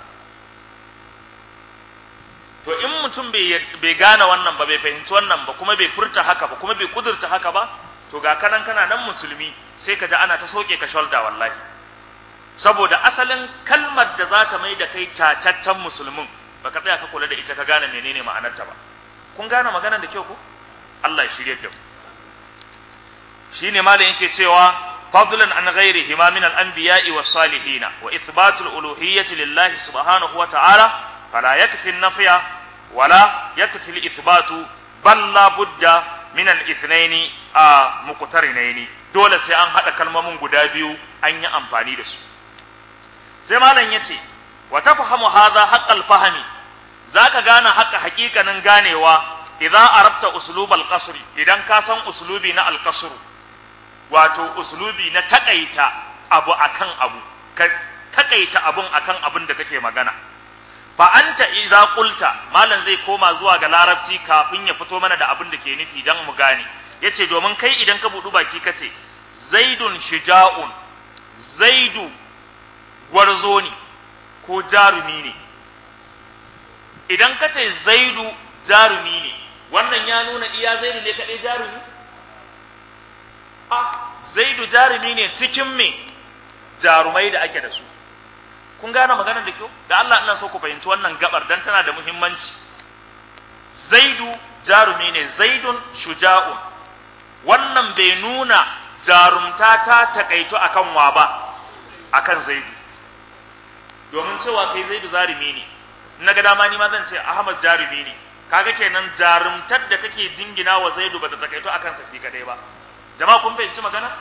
to in mutum bai gane wannan ba bai fahimci wannan ba kuma bai furta haka ba kuma bai kudurta haka ba to ga kanan kana nan musulmi sai ka ji ana ta soke ka sholda wallahi saboda asalin kalmar da za ta mai da kai tacaccen musulmin baka tsaya ka kula da ita ka gane menene ma'anarta ba kun gane maganar da kyau ko Allah ya shirye da mu shine malam yake cewa fadlan an ghairihi ma min al-anbiya'i was-salihin wa ithbatul uluhiyyati lillahi subhanahu wa ta'ala fala yakfi an-nafya wala yakfi al-ithbatu bal la budda min al-ithnaini a muqtarinaini dole sai an hada kalmomin guda biyu an yi amfani da su sai malam yace wa tafhamu hadha haqqal fahmi zaka gane haƙa haƙiƙanin ganewa idza arabta uslubal qasr idan ka san uslubi na al-qasr wato uslubi na takaita abu akan abu ka takaita abun akan abin da kake magana fa anta idza qulta malan zai koma zuwa ga larabci kafin ya fito mana da abin da ke nufi dan mu gane yace domin kai idan ka budu baki kace zaidun shija'un zaidu gwarzo ne ko jarumi ne idan kace zaidu jarumi ne wannan ya nuna iya zaidu ne kaɗai jarumi a zaidu jarumi ne cikin me jarumai da ake da su kun gane maganar da kyau da Allah ina so ku fahimci wannan gabar dan tana da muhimmanci zaidu jarumi ne zaidun shuja'un wannan bai nuna jarumta ta takaito akan wa ba akan zaidu domin cewa kai zaidu jarumi ne na ga dama ni ma zan ce ahmad jarumi ne kaga kenan jarumtar da kake jingina wa zaidu ba ta takaito akan sa kadai ba jama'a kun fahimci magana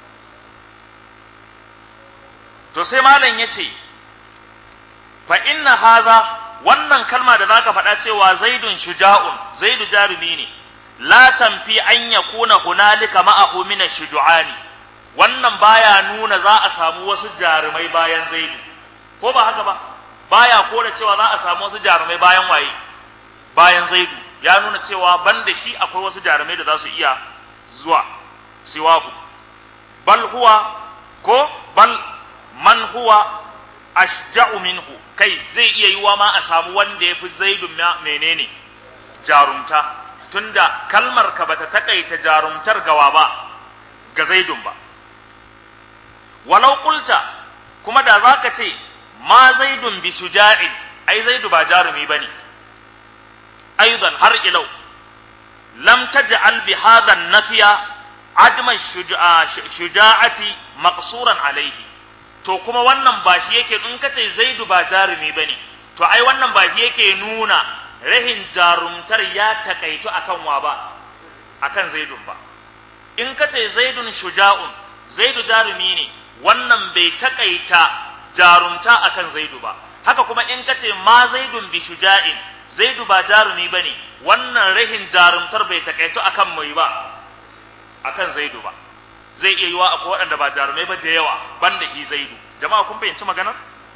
to sai malam yace fa inna haza wannan kalma da zaka faɗa cewa zaidun shuja'un zaidu jarumi ne la tanfi an yakuna hunalika ma'ahu min ash-shuju'ani wannan baya nuna za a samu wasu jarumai bayan zaidu ko ba haka ba baya kore cewa za a samu wasu jarumai bayan waye bayan zaidu ya nuna cewa banda shi akwai wasu jarumai da za su iya zuwa siwahu bal huwa ko bal man huwa ashja'u minhu kai zai iya yiwa ma a samu wanda ya fi zaidun menene jarumta tunda kalmar ka bata takaita jarumtar gawa ba ga zaidun ba walau qulta kuma da zaka ce ma zaidun bi shuja'in ai zaidu ba jarumi bane aidan har ilau lam taj'al bi hadha an-nafiya adma shuja'ati maqsuran alaihi to kuma wannan ba shi yake in kace zaidu ba jarumi bane to ai wannan ba shi yake nuna rahin jarumtar ya takaitu akan wa ba akan zaidun ba in kace zaidun shuja'un zaidu jarumi ne wannan bai takaita jarumta akan zaidu ba haka kuma in kace ma zaidun bi shuja'in zaidu ba jarumi bane wannan rahin jarumtar bai takaitu akan mai ba akan zaidu ba zai iya yiwa akwai waɗanda ba jarumai ba da yawa banda hi zaidu jama'a kun fahimci maganar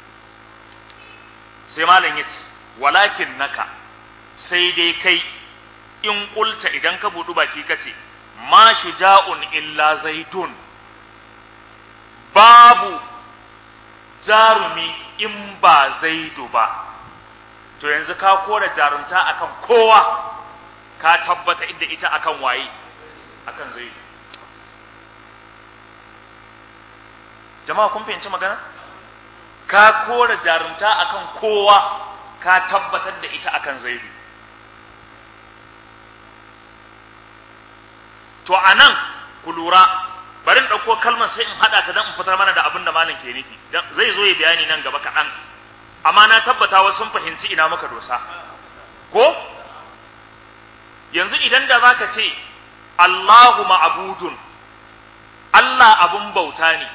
sai malam yace walakin naka sai dai kai in kulta idan ka budu baki kace ma shuja'un illa zaidun babu jarumi in ba zaidu ba to yanzu ka kora jarumta akan kowa ka tabbata inda ita akan waye akan zaidu jama'a kun fahimci magana ka kora jarumta akan kowa ka tabbatar da ita akan zaidu to anan ku lura bari in ɗauko kalmar sai in haɗa ta don in fitar mana da abin da malam ke nufi zai zo ya bayani nan gaba kaɗan amma na tabbata wasu sun fahimci ina muka dosa ko yanzu idan da zaka ce Allahu ma'budun Allah abun bauta ne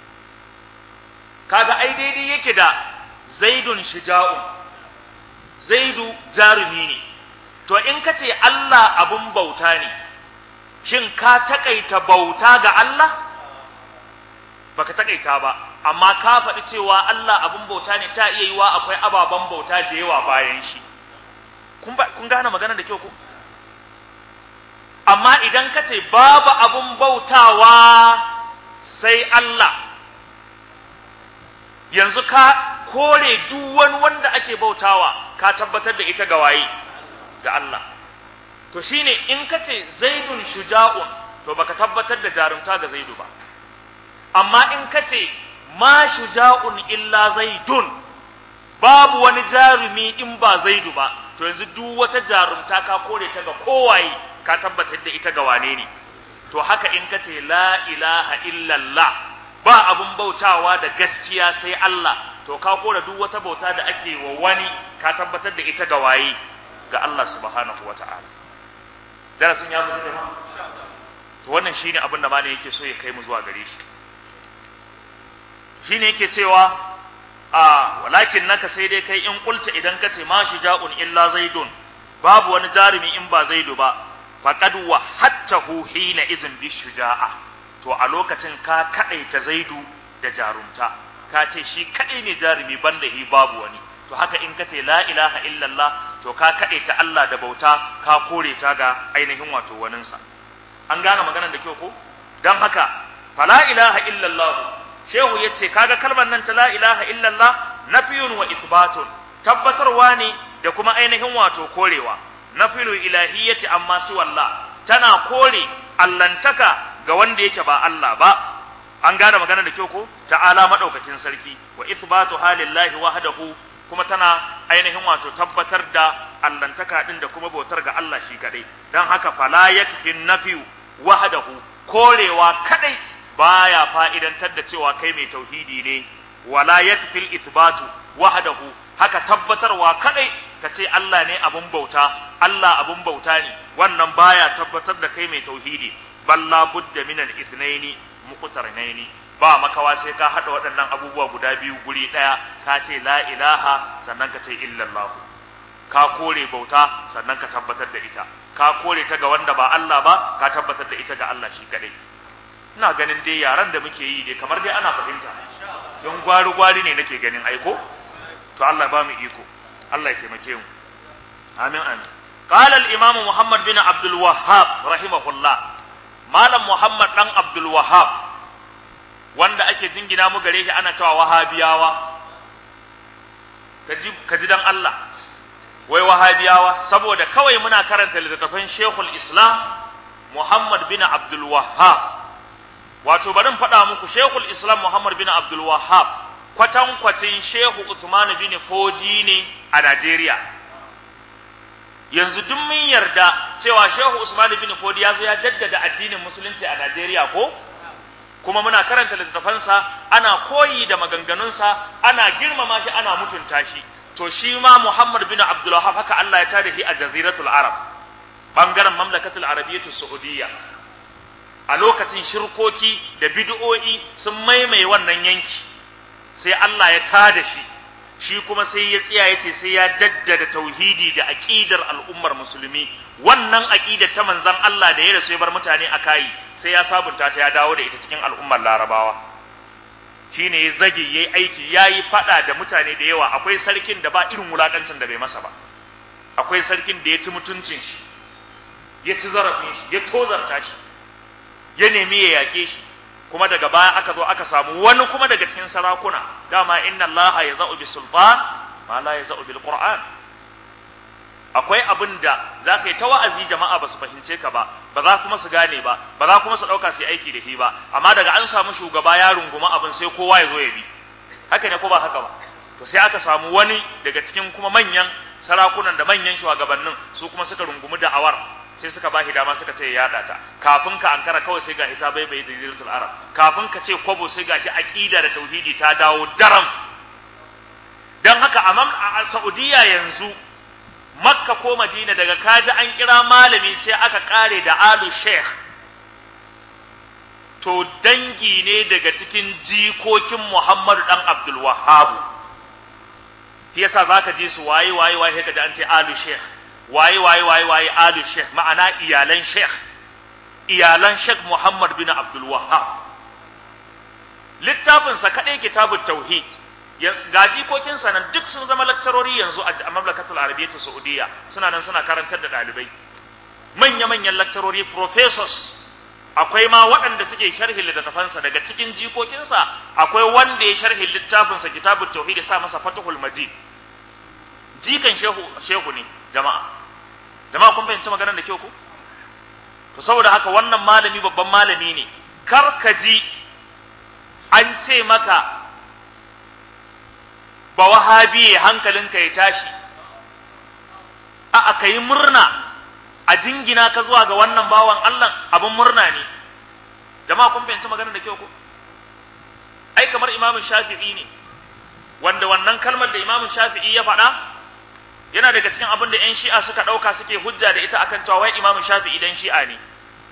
kaga ai daidai yake da zaidun shija'un zaidu jarumi ne to in ka ce Allah abun bauta ne shin ka takaita bauta ga Allah baka takaita ba amma ka faɗi cewa Allah abun bauta ne ta iya yiwa akwai ababen bauta da yawa bayan shi kun kun gane magana da kyau ko amma idan ka ce babu abun bautawa sai Allah yanzu ka kore duk wani wanda ake bautawa ka tabbatar da ita ga waye ga Allah to shine in ka ce zaidun shuja'un to baka tabbatar da jarumta ga zaidu ba amma in ka ce ma shuja'un illa zaidun babu wani jarumi in ba zaidu ba to yanzu duk wata jarumta ka kore ta ga kowaye ka tabbatar da ita ga wane ne to haka in ka ce la ilaha illallah ba abun bautawa da gaskiya sai Allah to ka kore duk wata bauta da ake wa wani ka tabbatar da ita ga waye ga Allah subhanahu wata'ala darasin ya zo da to wannan shine abin da malai yake so ya kai mu zuwa gare shi shine yake cewa a walakin naka sai dai kai in kulta idan ka ce ma shija'un illa zaidun babu wani jarumi in ba zaidu ba faqad wa hattahu hina izin bi shuja'a to a lokacin ka kadaita zaidu da jarumta ka ce shi kadai ne jarumi banda hi babu wani to haka in ka ce la ilaha illallah to ka kadaita Allah da bauta ka kore ta ga ainihin wato waninsa an gane maganar da kyau ko dan haka fala ilaha illallah shehu ya ce kaga kalmar nan ta la ilaha illallah nafiyun wa ithbatun tabbatarwa ne da kuma ainihin wato korewa nafiyul ilahiyyati amma su wallah tana kore allantaka ga wanda yake ba Allah ba an gane magana da kyau ko ta'ala madaukakin sarki wa ithbatu halillahi wahdahu kuma tana ainihin wato tabbatar da allantaka din da kuma bautar ga Allah shi kadai dan haka fala yakfi nafiyu wahdahu korewa kadai baya fa'idantar da cewa kai mai tauhidi ne wala yatfil ithbatu wahdahu haka tabbatarwa kadai ka ce Allah ne abun bauta Allah abun bauta ne wannan baya tabbatar da kai mai tauhidi balla budda min al-ithnaini muqtarinaini ba makawa sai ka hada waɗannan abubuwa guda biyu guri daya ka ce la ilaha sannan ka ce illallah ka kore bauta sannan ka tabbatar da ita ka kore ta ga wanda ba Allah ba ka tabbatar da ita ga Allah shi kadai ina ganin dai yaran da muke yi dai kamar dai ana fahimta don gwari-gwari ne nake ganin aiko to Allah ba mu iko Allah ya taimake mu amin amin قال الإمام محمد بن عبد الوهاب رحمه الله مالم محمد بن عبد الوهاب wanda ake jingina mu gare shi ana cewa wahabiyawa ka ji dan Allah wai wahabiyawa saboda kawai muna karanta littattafan shekul islam muhammad bin abdul wahhab wato bari in faɗa muku shekul islam muhammad bin abdul wahab kwatankwacin shehu usman bin fodi ne a najeriya yanzu duk mun yarda cewa shehu usman bin fodi ya zo ya jaddada addinin musulunci a najeriya ko kuma muna karanta littattafansa ana koyi da maganganunsa ana girmama shi ana mutunta shi to shi ma muhammad bin abdul wahab haka allah ya tada shi a jaziratul arab bangaren mamlakatul arabiyyatu saudiyya a lokacin shirkoki da bid'o'i sun maimaye wannan yanki sai Allah ya tada shi shi kuma sai ya tsaya ya ce sai ya jaddada tauhidi da aqidar al'ummar musulmi wannan aqidar ta manzon Allah da ya rasu ya bar mutane a kai sai ya sabunta ta ya dawo da ita cikin al'ummar larabawa shine ya zage yayi aiki yayi fada da mutane da yawa akwai sarkin da ba irin wulakancin da bai masa ba akwai sarkin da ya ci mutuncin shi ya ci zarafin shi ya tozarta shi ya nemi ya yaƙe shi kuma daga baya aka zo aka samu wani kuma daga cikin sarakuna dama inna allaha ya za'u bi sultan ma la ya za'u bil qur'an akwai abin da za ka yi ta wa'azi jama'a ba su fahimce ka ba ba za kuma su gane ba ba za kuma su ɗauka su yi aiki da shi ba amma daga an samu shugaba ya runguma abin sai kowa ya zo ya bi haka ne ko ba haka ba to sai aka samu wani daga cikin kuma manyan sarakunan da manyan shugabannin su kuma suka rungumi da'awar sai suka ba shi dama suka ce ya yada ta kafin ka ankara kawai sai ga ita bai bai jaziratul arab kafin ka ce kwabo sai ga shi aqida da tauhidi ta dawo daram don haka a Saudiya yanzu makka ko madina daga kaji an kira malami sai aka kare da alu sheikh to dangi ne daga cikin jikokin muhammadu dan abdul wahabu yasa zaka ji su waye waye waye kaji an ce alu sheikh waye waye waye waye alu sheikh ma'ana iyalan sheikh iyalan sheikh muhammad bin abdul wahab littafinsa kaɗai kitabut tauhid ga jikokinsa nan duk sun zama lakcarori yanzu a mamlakatul arabiyyar saudiya suna nan suna karantar da ɗalibai manya-manyan lakcarori professors akwai ma waɗanda suke sharhin littattafansa daga cikin jikokinsa akwai wanda ya sharhin littafinsa kitabut tauhid ya sa masa fatihul majid jikan shehu shehu ne jama'a jama'a kun fahimci maganar da kyau ko to saboda haka wannan malami babban malami ne kar ka ji an ce maka ba wahabiye hankalinka ya tashi a aka yi murna a jingina ka zuwa ga wannan bawan Allah abin murna ne jama'a kun fahimci maganar da kyau ko ai kamar imamu shafi'i ne wanda wannan kalmar da imamu shafi'i ya faɗa yana daga cikin abin da 'yan shi'a suka ɗauka suke hujja da ita akan cewa wai imamu shafi'i dan shi'a ne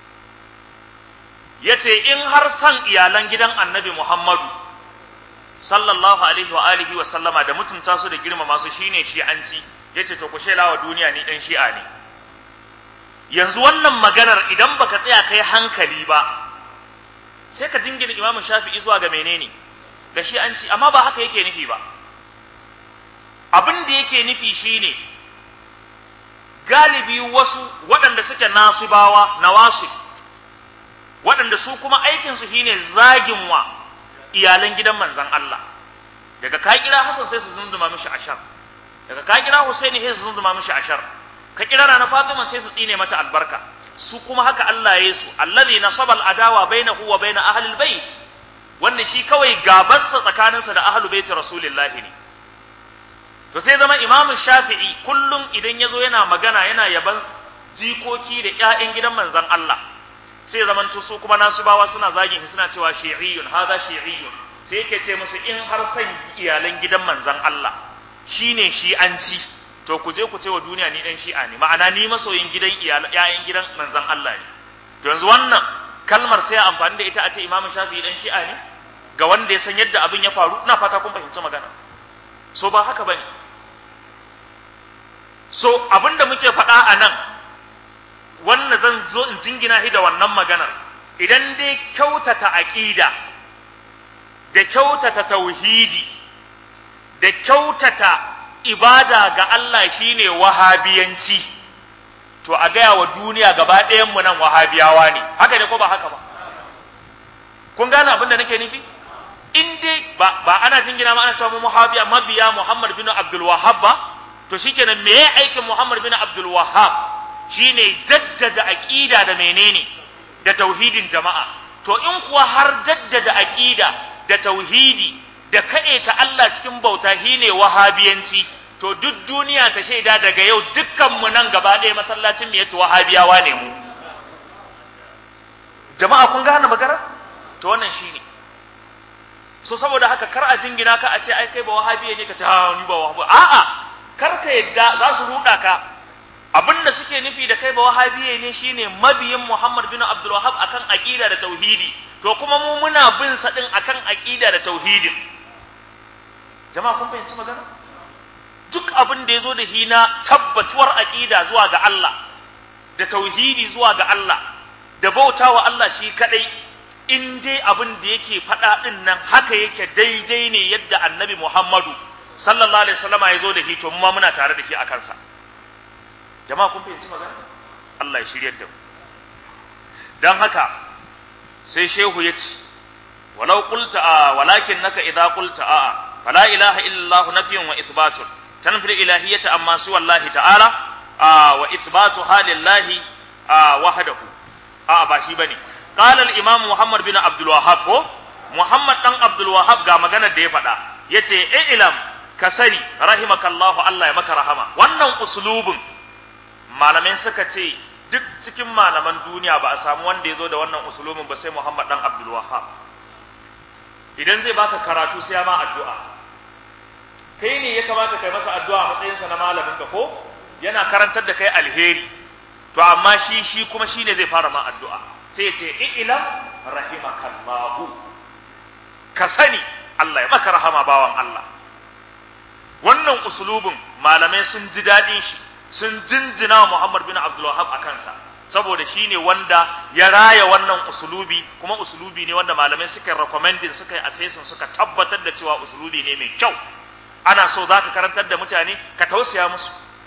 ya ce in har san iyalan gidan annabi muhammadu sallallahu alaihi wa alihi wa sallama da mutunta su da girmama su shine shi'anci yace to ku shela wa duniya ni dan shi'a ne yanzu wannan maganar idan baka tsaya kai hankali ba sai ka jingina Imam Shafi'i zuwa ga menene ga shi'anci amma ba haka yake nufi ba abin da yake nufi shine galibi wasu waɗanda suke nasibawa nawasib waɗanda su kuma aikinsu shine zagin wa iyalan gidan manzan Allah daga ka kira Hassan sai su zunduma mishi ashar daga ka kira Husaini sai su zunduma mishi ashar ka kira Rana Fatima sai su tsine mata albarka su kuma haka Allah ya su allazi nasaba al-adawa bainahu wa bain ahli al-bait wanda shi kawai gabarsa tsakaninsa da ahlul bait rasulullahi ne to sai zama Imam Shafi'i kullum idan yazo yana magana yana yaban jikoki da ƴaƴan gidan manzan Allah sai zaman su kuma nasubawa suna zagin shi suna cewa shi'iyyun hadha shi'iyyun sai yake ce musu in har san iyalan gidan manzon Allah shine shi'anci to ku je ku ce wa duniya ni dan shi'a ne ma'ana ni masoyin gidan iyalan gidan manzon Allah ne to yanzu wannan kalmar sai amfani da ita a ce Imam Shafi'i dan shi'a ne ga wanda ya san yadda abin ya faru ina fata kun fahimci magana so ba haka bane so abinda muke faɗa a nan wannan zan zo in jingina shi da wannan maganar idan dai kyautata aqida da kyautata tauhidi da kyautata ibada ga Allah shine wahabiyanci to a gaya wa duniya gaba ɗayan mu nan wahabiyawa ne haka ne ko ba haka ba kun gane abin da nake nufi in dai ba, ba ana jingina ma ana cewa mu wahabiya mabiya Muhammad bin Abdul Wahhab ba to shikenan me aikin Muhammad bin Abdul Wahhab shine jaddada aqida da menene da tauhidin jama'a to in kuwa har jaddada aqida da tauhidi da ta Allah cikin bauta shine wahabiyanci to duk duniya ta shaida daga yau dukkan mu nan gaba ɗaya masallacin mu yato wahabiyawa ne mu jama'a kun gane magana to wannan shine so saboda haka kar a jingina ka a ce ai kai ba wahabiya ne ka ce ha ni ba wahabi a'a kar ka yadda za su ruda ka abin da suke nufi da kai ba wahabiye ne shine mabiyin Muhammad bin Abdul Wahhab akan aqida da tauhidi to kuma mu muna bin sa din akan aqida da tauhidin jama'a kun fahimci magana duk abin da yazo da hina tabbatuwar aqida zuwa ga Allah da tauhidi zuwa ga Allah da bautawa Allah shi kadai in dai abin da yake faɗa din nan haka yake daidai ne yadda Annabi Muhammadu sallallahu alaihi wasallama ya zo da shi to mu ma muna tare da shi a kansa jama'a kun fahimci magana Allah ya shiryar da mu dan haka sai shehu ya ce walau qulta a walakin naka idza qulta a fala ilaha illa Allah nafiyun wa ithbatun tanfil ilahiyyata amma su wallahi ta'ala a wa ithbatu halillahi a wahdahu a ba shi bane qala al-imam Muhammad bin Abdul Wahhab ko Muhammad dan Abdul Wahhab ga maganar da ya faɗa yace ilam ka sani rahimakallahu Allah ya maka rahama wannan uslubin malamai suka ce duk cikin malaman duniya ba a samu wanda ya zo da wannan usulubin ba sai Muhammad dan Abdul Wahhab idan zai baka karatu sai ya ma addu'a kai ne ya kamata kai masa addu'a a matsayinsa na malaminka ko yana karantar da kai alheri to amma shi shi kuma shi ne zai fara ma addu'a sai ya ce ilam rahimakallahu ka sani Allah ya maka rahama bawan Allah wannan usulubin malamai sun ji daɗin shi sun jinjina wa Muhammad bin Abdul Wahhab a kansa saboda shi ne wanda ya raya wannan usulubi kuma usulubi ne wanda malamai suka recommending suka yi assessing suka tabbatar da cewa usulubi ne mai kyau ana so za ka karantar da mutane ka tausaya musu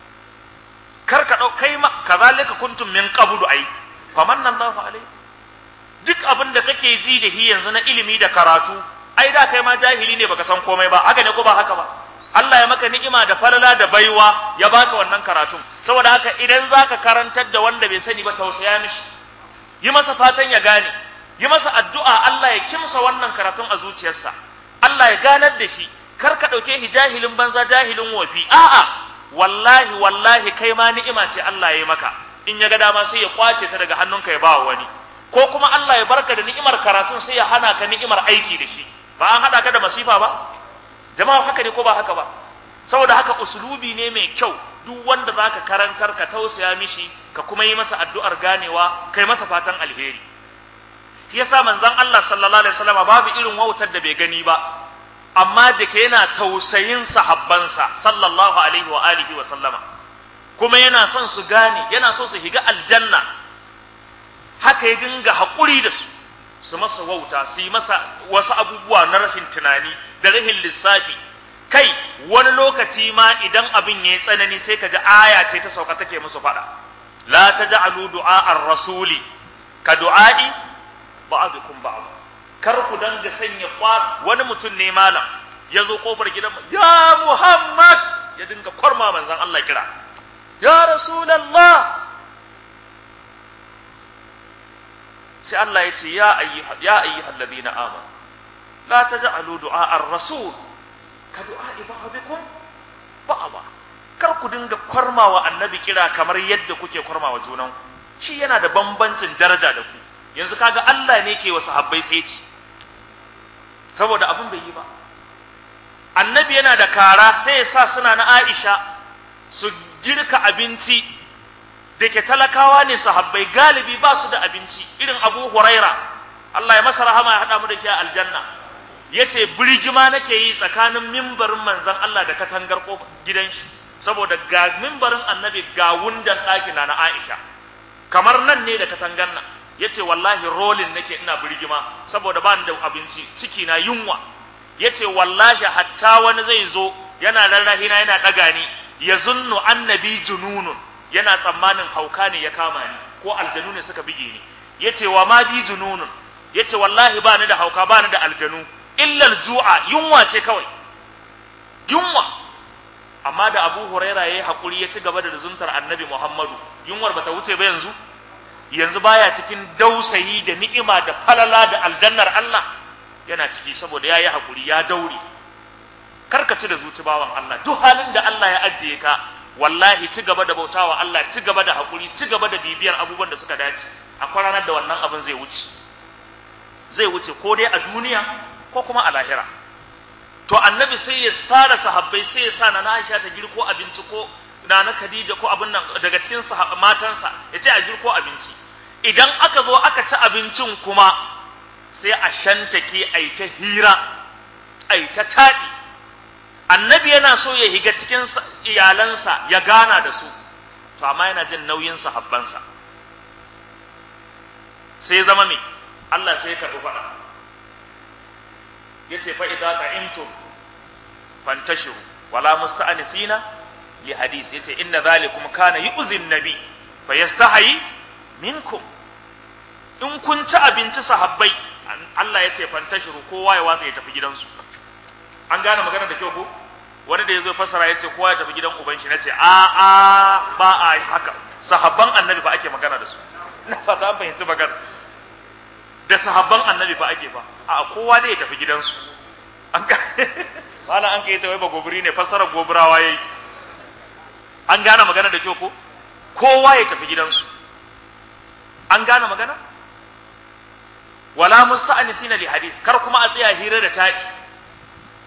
kar ka ɗau kai ma kazalika kuntum min qablu ai famanna Allahu alaihi duk abin da kake ji da shi yanzu na ilimi da karatu ai da kai ma jahili ne baka san komai ba haka ne ko ba haka ba Allah ya maka ni'ima da falala da baiwa ya baka wannan karatun saboda haka idan zaka karantar da wanda bai sani ba tausaya mishi yi masa fatan ya gane yi masa addu'a Allah ya kimsa wannan karatun a zuciyarsa Allah ya ganar da shi kar ka ɗauke shi jahilin banza jahilin wofi a'a wallahi wallahi kai ma ni'ima ce Allah ya yi maka in ya ga dama sai ya kwace ta daga hannunka ya ba wani ko kuma Allah ya barka da ni'imar karatun sai ya hana ka ni'imar aiki da shi ba an haɗa ka da masifa ba jama'a haka ne ko ba haka ba saboda haka usulubi ne mai kyau duk wanda zaka karantar ka tausaya mishi ka kuma yi masa addu'ar ganewa kai masa fatan alheri shi yasa manzon Allah sallallahu alaihi wasallam babu irin wautar da bai gani ba amma da ke yana tausayin sahabbansa sallallahu alaihi wa alihi wa sallama kuma yana son su gane yana so su higa aljanna haka ya dinga haƙuri da su su masa wauta su yi masa wasu abubuwa na rashin tunani da rahin lissafi kai wani lokaci ma idan abin ya yi tsanani sai ka ji aya ce ta sauka take musu faɗa la taj'alu du'a ar-rasuli ka du'a'i ba'dukum ba'd kar ku danga sanya kwa wani mutum ne malam ya zo kofar gidan ya Muhammad ya dinga kwarma manzon Allah kira ya Rasulullah sai Allah ya ce ya ayyuha ya ayyuhal ladina amanu la taj'alu du'a ar-rasul ka du'a ba'dikum ba'da kar ku dinga kwarmawa annabi kira kamar yadda kuke kwarmawa junanku shi yana da bambancin daraja da ku yanzu kaga Allah ne ke wa sahabbai tsaye saboda abin bai yi ba annabi yana da kara sai ya sa suna na Aisha su girka abinci da ke talakawa ne sahabbai galibi ba su da abinci irin Abu Huraira Allah ya masa rahama ya haɗa mu da shi a aljanna yace birgima nake yi tsakanin mimbarin manzon Allah da katangar gidan shi saboda ga mimbarin annabi ga wundan ɗakina na Aisha kamar nan ne da katangar nan yace wallahi rolin nake ina birgima saboda ba da abinci ciki na yunwa yace wallahi hatta wani zai zo yana rarrahina yana daga ni ya zunnu annabi jununun yana tsammanin hauka ne ya kama ni ko aljanu ne suka bige ni yace wa ma bi jununun yace wallahi ba ni da hauka ba ni da aljanu illa aljua yunwa ce kawai yunwa amma da Abu Huraira yayi hakuri ya ci gaba da zuntar Annabi Muhammadu yunwar bata wuce ba yanzu yanzu baya cikin dausayi da ni'ima da falala da aljannar Allah yana ciki saboda yayi hakuri ya daure karkaci da zuci bawan Allah duk halin da Allah ya ajiye ka wallahi ci gaba da bautawa Allah ci gaba da hakuri ci gaba da bibiyar abubuwan da suka dace akwai ranar da wannan abin zai wuce zai wuce ko dai a duniya ko kuma a lahira to annabi sai ya tsara sahabbai sai ya sa na Aisha ta girko abinci ko na na Khadija ko abin nan daga cikin matansa ya ce a girko abinci idan aka zo aka ci abincin kuma sai a shantake a yi ta hira a yi ta taɗi annabi yana so ya higa cikin iyalansa ya gana da su to amma yana jin nauyin sahabbansa sai zama me Allah sai ya karɓi faɗa ya ce fa idza ta'intum fantashiru wala musta'anifina li hadis yace inna zalikum kana yu'zi nabi fa yastahi minkum in kun ci abinci sahabbai Allah ya ce fantashiru kowa ya watsa ya tafi gidansu an gane magana da kyau ko wani da ya zo fasara ya ce kowa ya tafi gidan uban shi nace a a ba a haka sahabban annabi fa ake magana da su na fata an fahimci magana da sahabban annabi fa ake fa a kowa dai ya tafi gidansu an ga mala an kai ta wai ba gobiri ne fassara gobirawa yayi an gane magana da kyau ko kowa ya tafi gidansu an gane magana wala musta'anifina li hadis kar kuma a tsaya hira da taɗi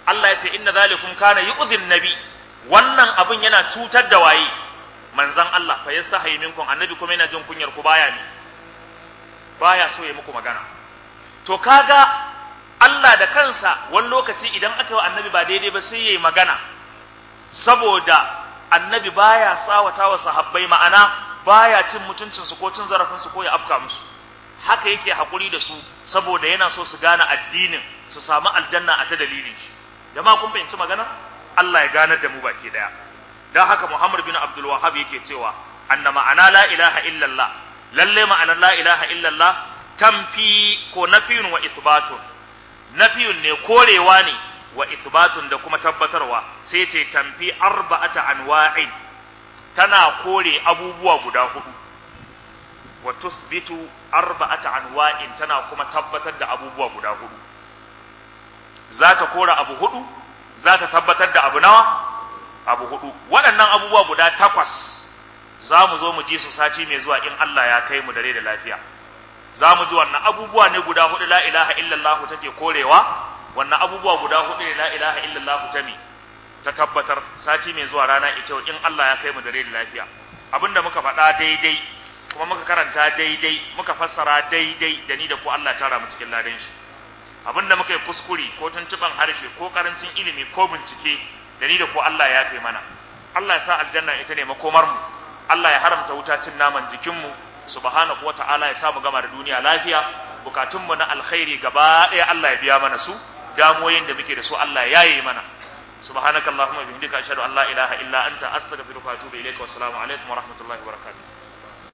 Allah ya ce inna zalikum kana yu'dhin nabi wannan abin yana cutar da waye manzan Allah fa yastahi minkum annabi kuma yana jin kunyar ku baya ne baya so ya muku magana to kaga Allah da kansa wani lokaci idan aka yi annabi ba daidai ba sai yayi magana saboda annabi baya tsawata wa sahabbai ma'ana baya cin mutuncin su ko cin zarafin su ko ya afka musu haka yake hakuri da su saboda yana so su gane addinin su samu aljanna a ta dalilin shi jama'a kun fahimci magana Allah ya ganar da mu baki daya dan haka Muhammad bin Abdul Wahhab yake cewa anna ma'ana la ilaha illallah lalle ma'anar la ilaha illallah tamfi ko nafiyun wa ithbatun nafiyun ne korewa ne wa ithbatun da kuma tabbatarwa sai ce tamfi arba'ata anwa'in tana kore abubuwa guda hudu wa tuthbitu arba'ata anwa'in tana kuma tabbatar da abubuwa guda hudu za ta kora abu hudu za ta tabbatar da abu nawa abu hudu waɗannan abubuwa guda takwas za mu zo mu ji su sati mai zuwa in Allah ya kai mu dare da lafiya za mu ji wannan abubuwa ne guda hudu la ilaha illallah take korewa wannan abubuwa guda hudu ne la ilaha illallah ta mi ta tabbatar sati mai zuwa rana ita in Allah ya kai mu dare da lafiya abinda muka faɗa daidai kuma muka karanta daidai muka fassara daidai da ni da ku Allah tara mu cikin ladan shi abinda muka yi kuskure ko tuntuban harshe ko karancin ilimi ko bincike da ni da ku Allah ya fi mana Allah ya sa aljanna ita ne makomar mu Allah ya haramta wuta cin naman jikin mu subhanahu wata'ala ya sa mu gama da duniya lafiya bukatun mu na alkhairi gaba ɗaya Allah ya biya mana su damuwoyin da muke da su Allah ya yaye mana subhanakallahumma bihamdika ashhadu an la ilaha illa anta astaghfiruka wa atubu ilaika wassalamu alaikum wa rahmatullahi wa barakatuh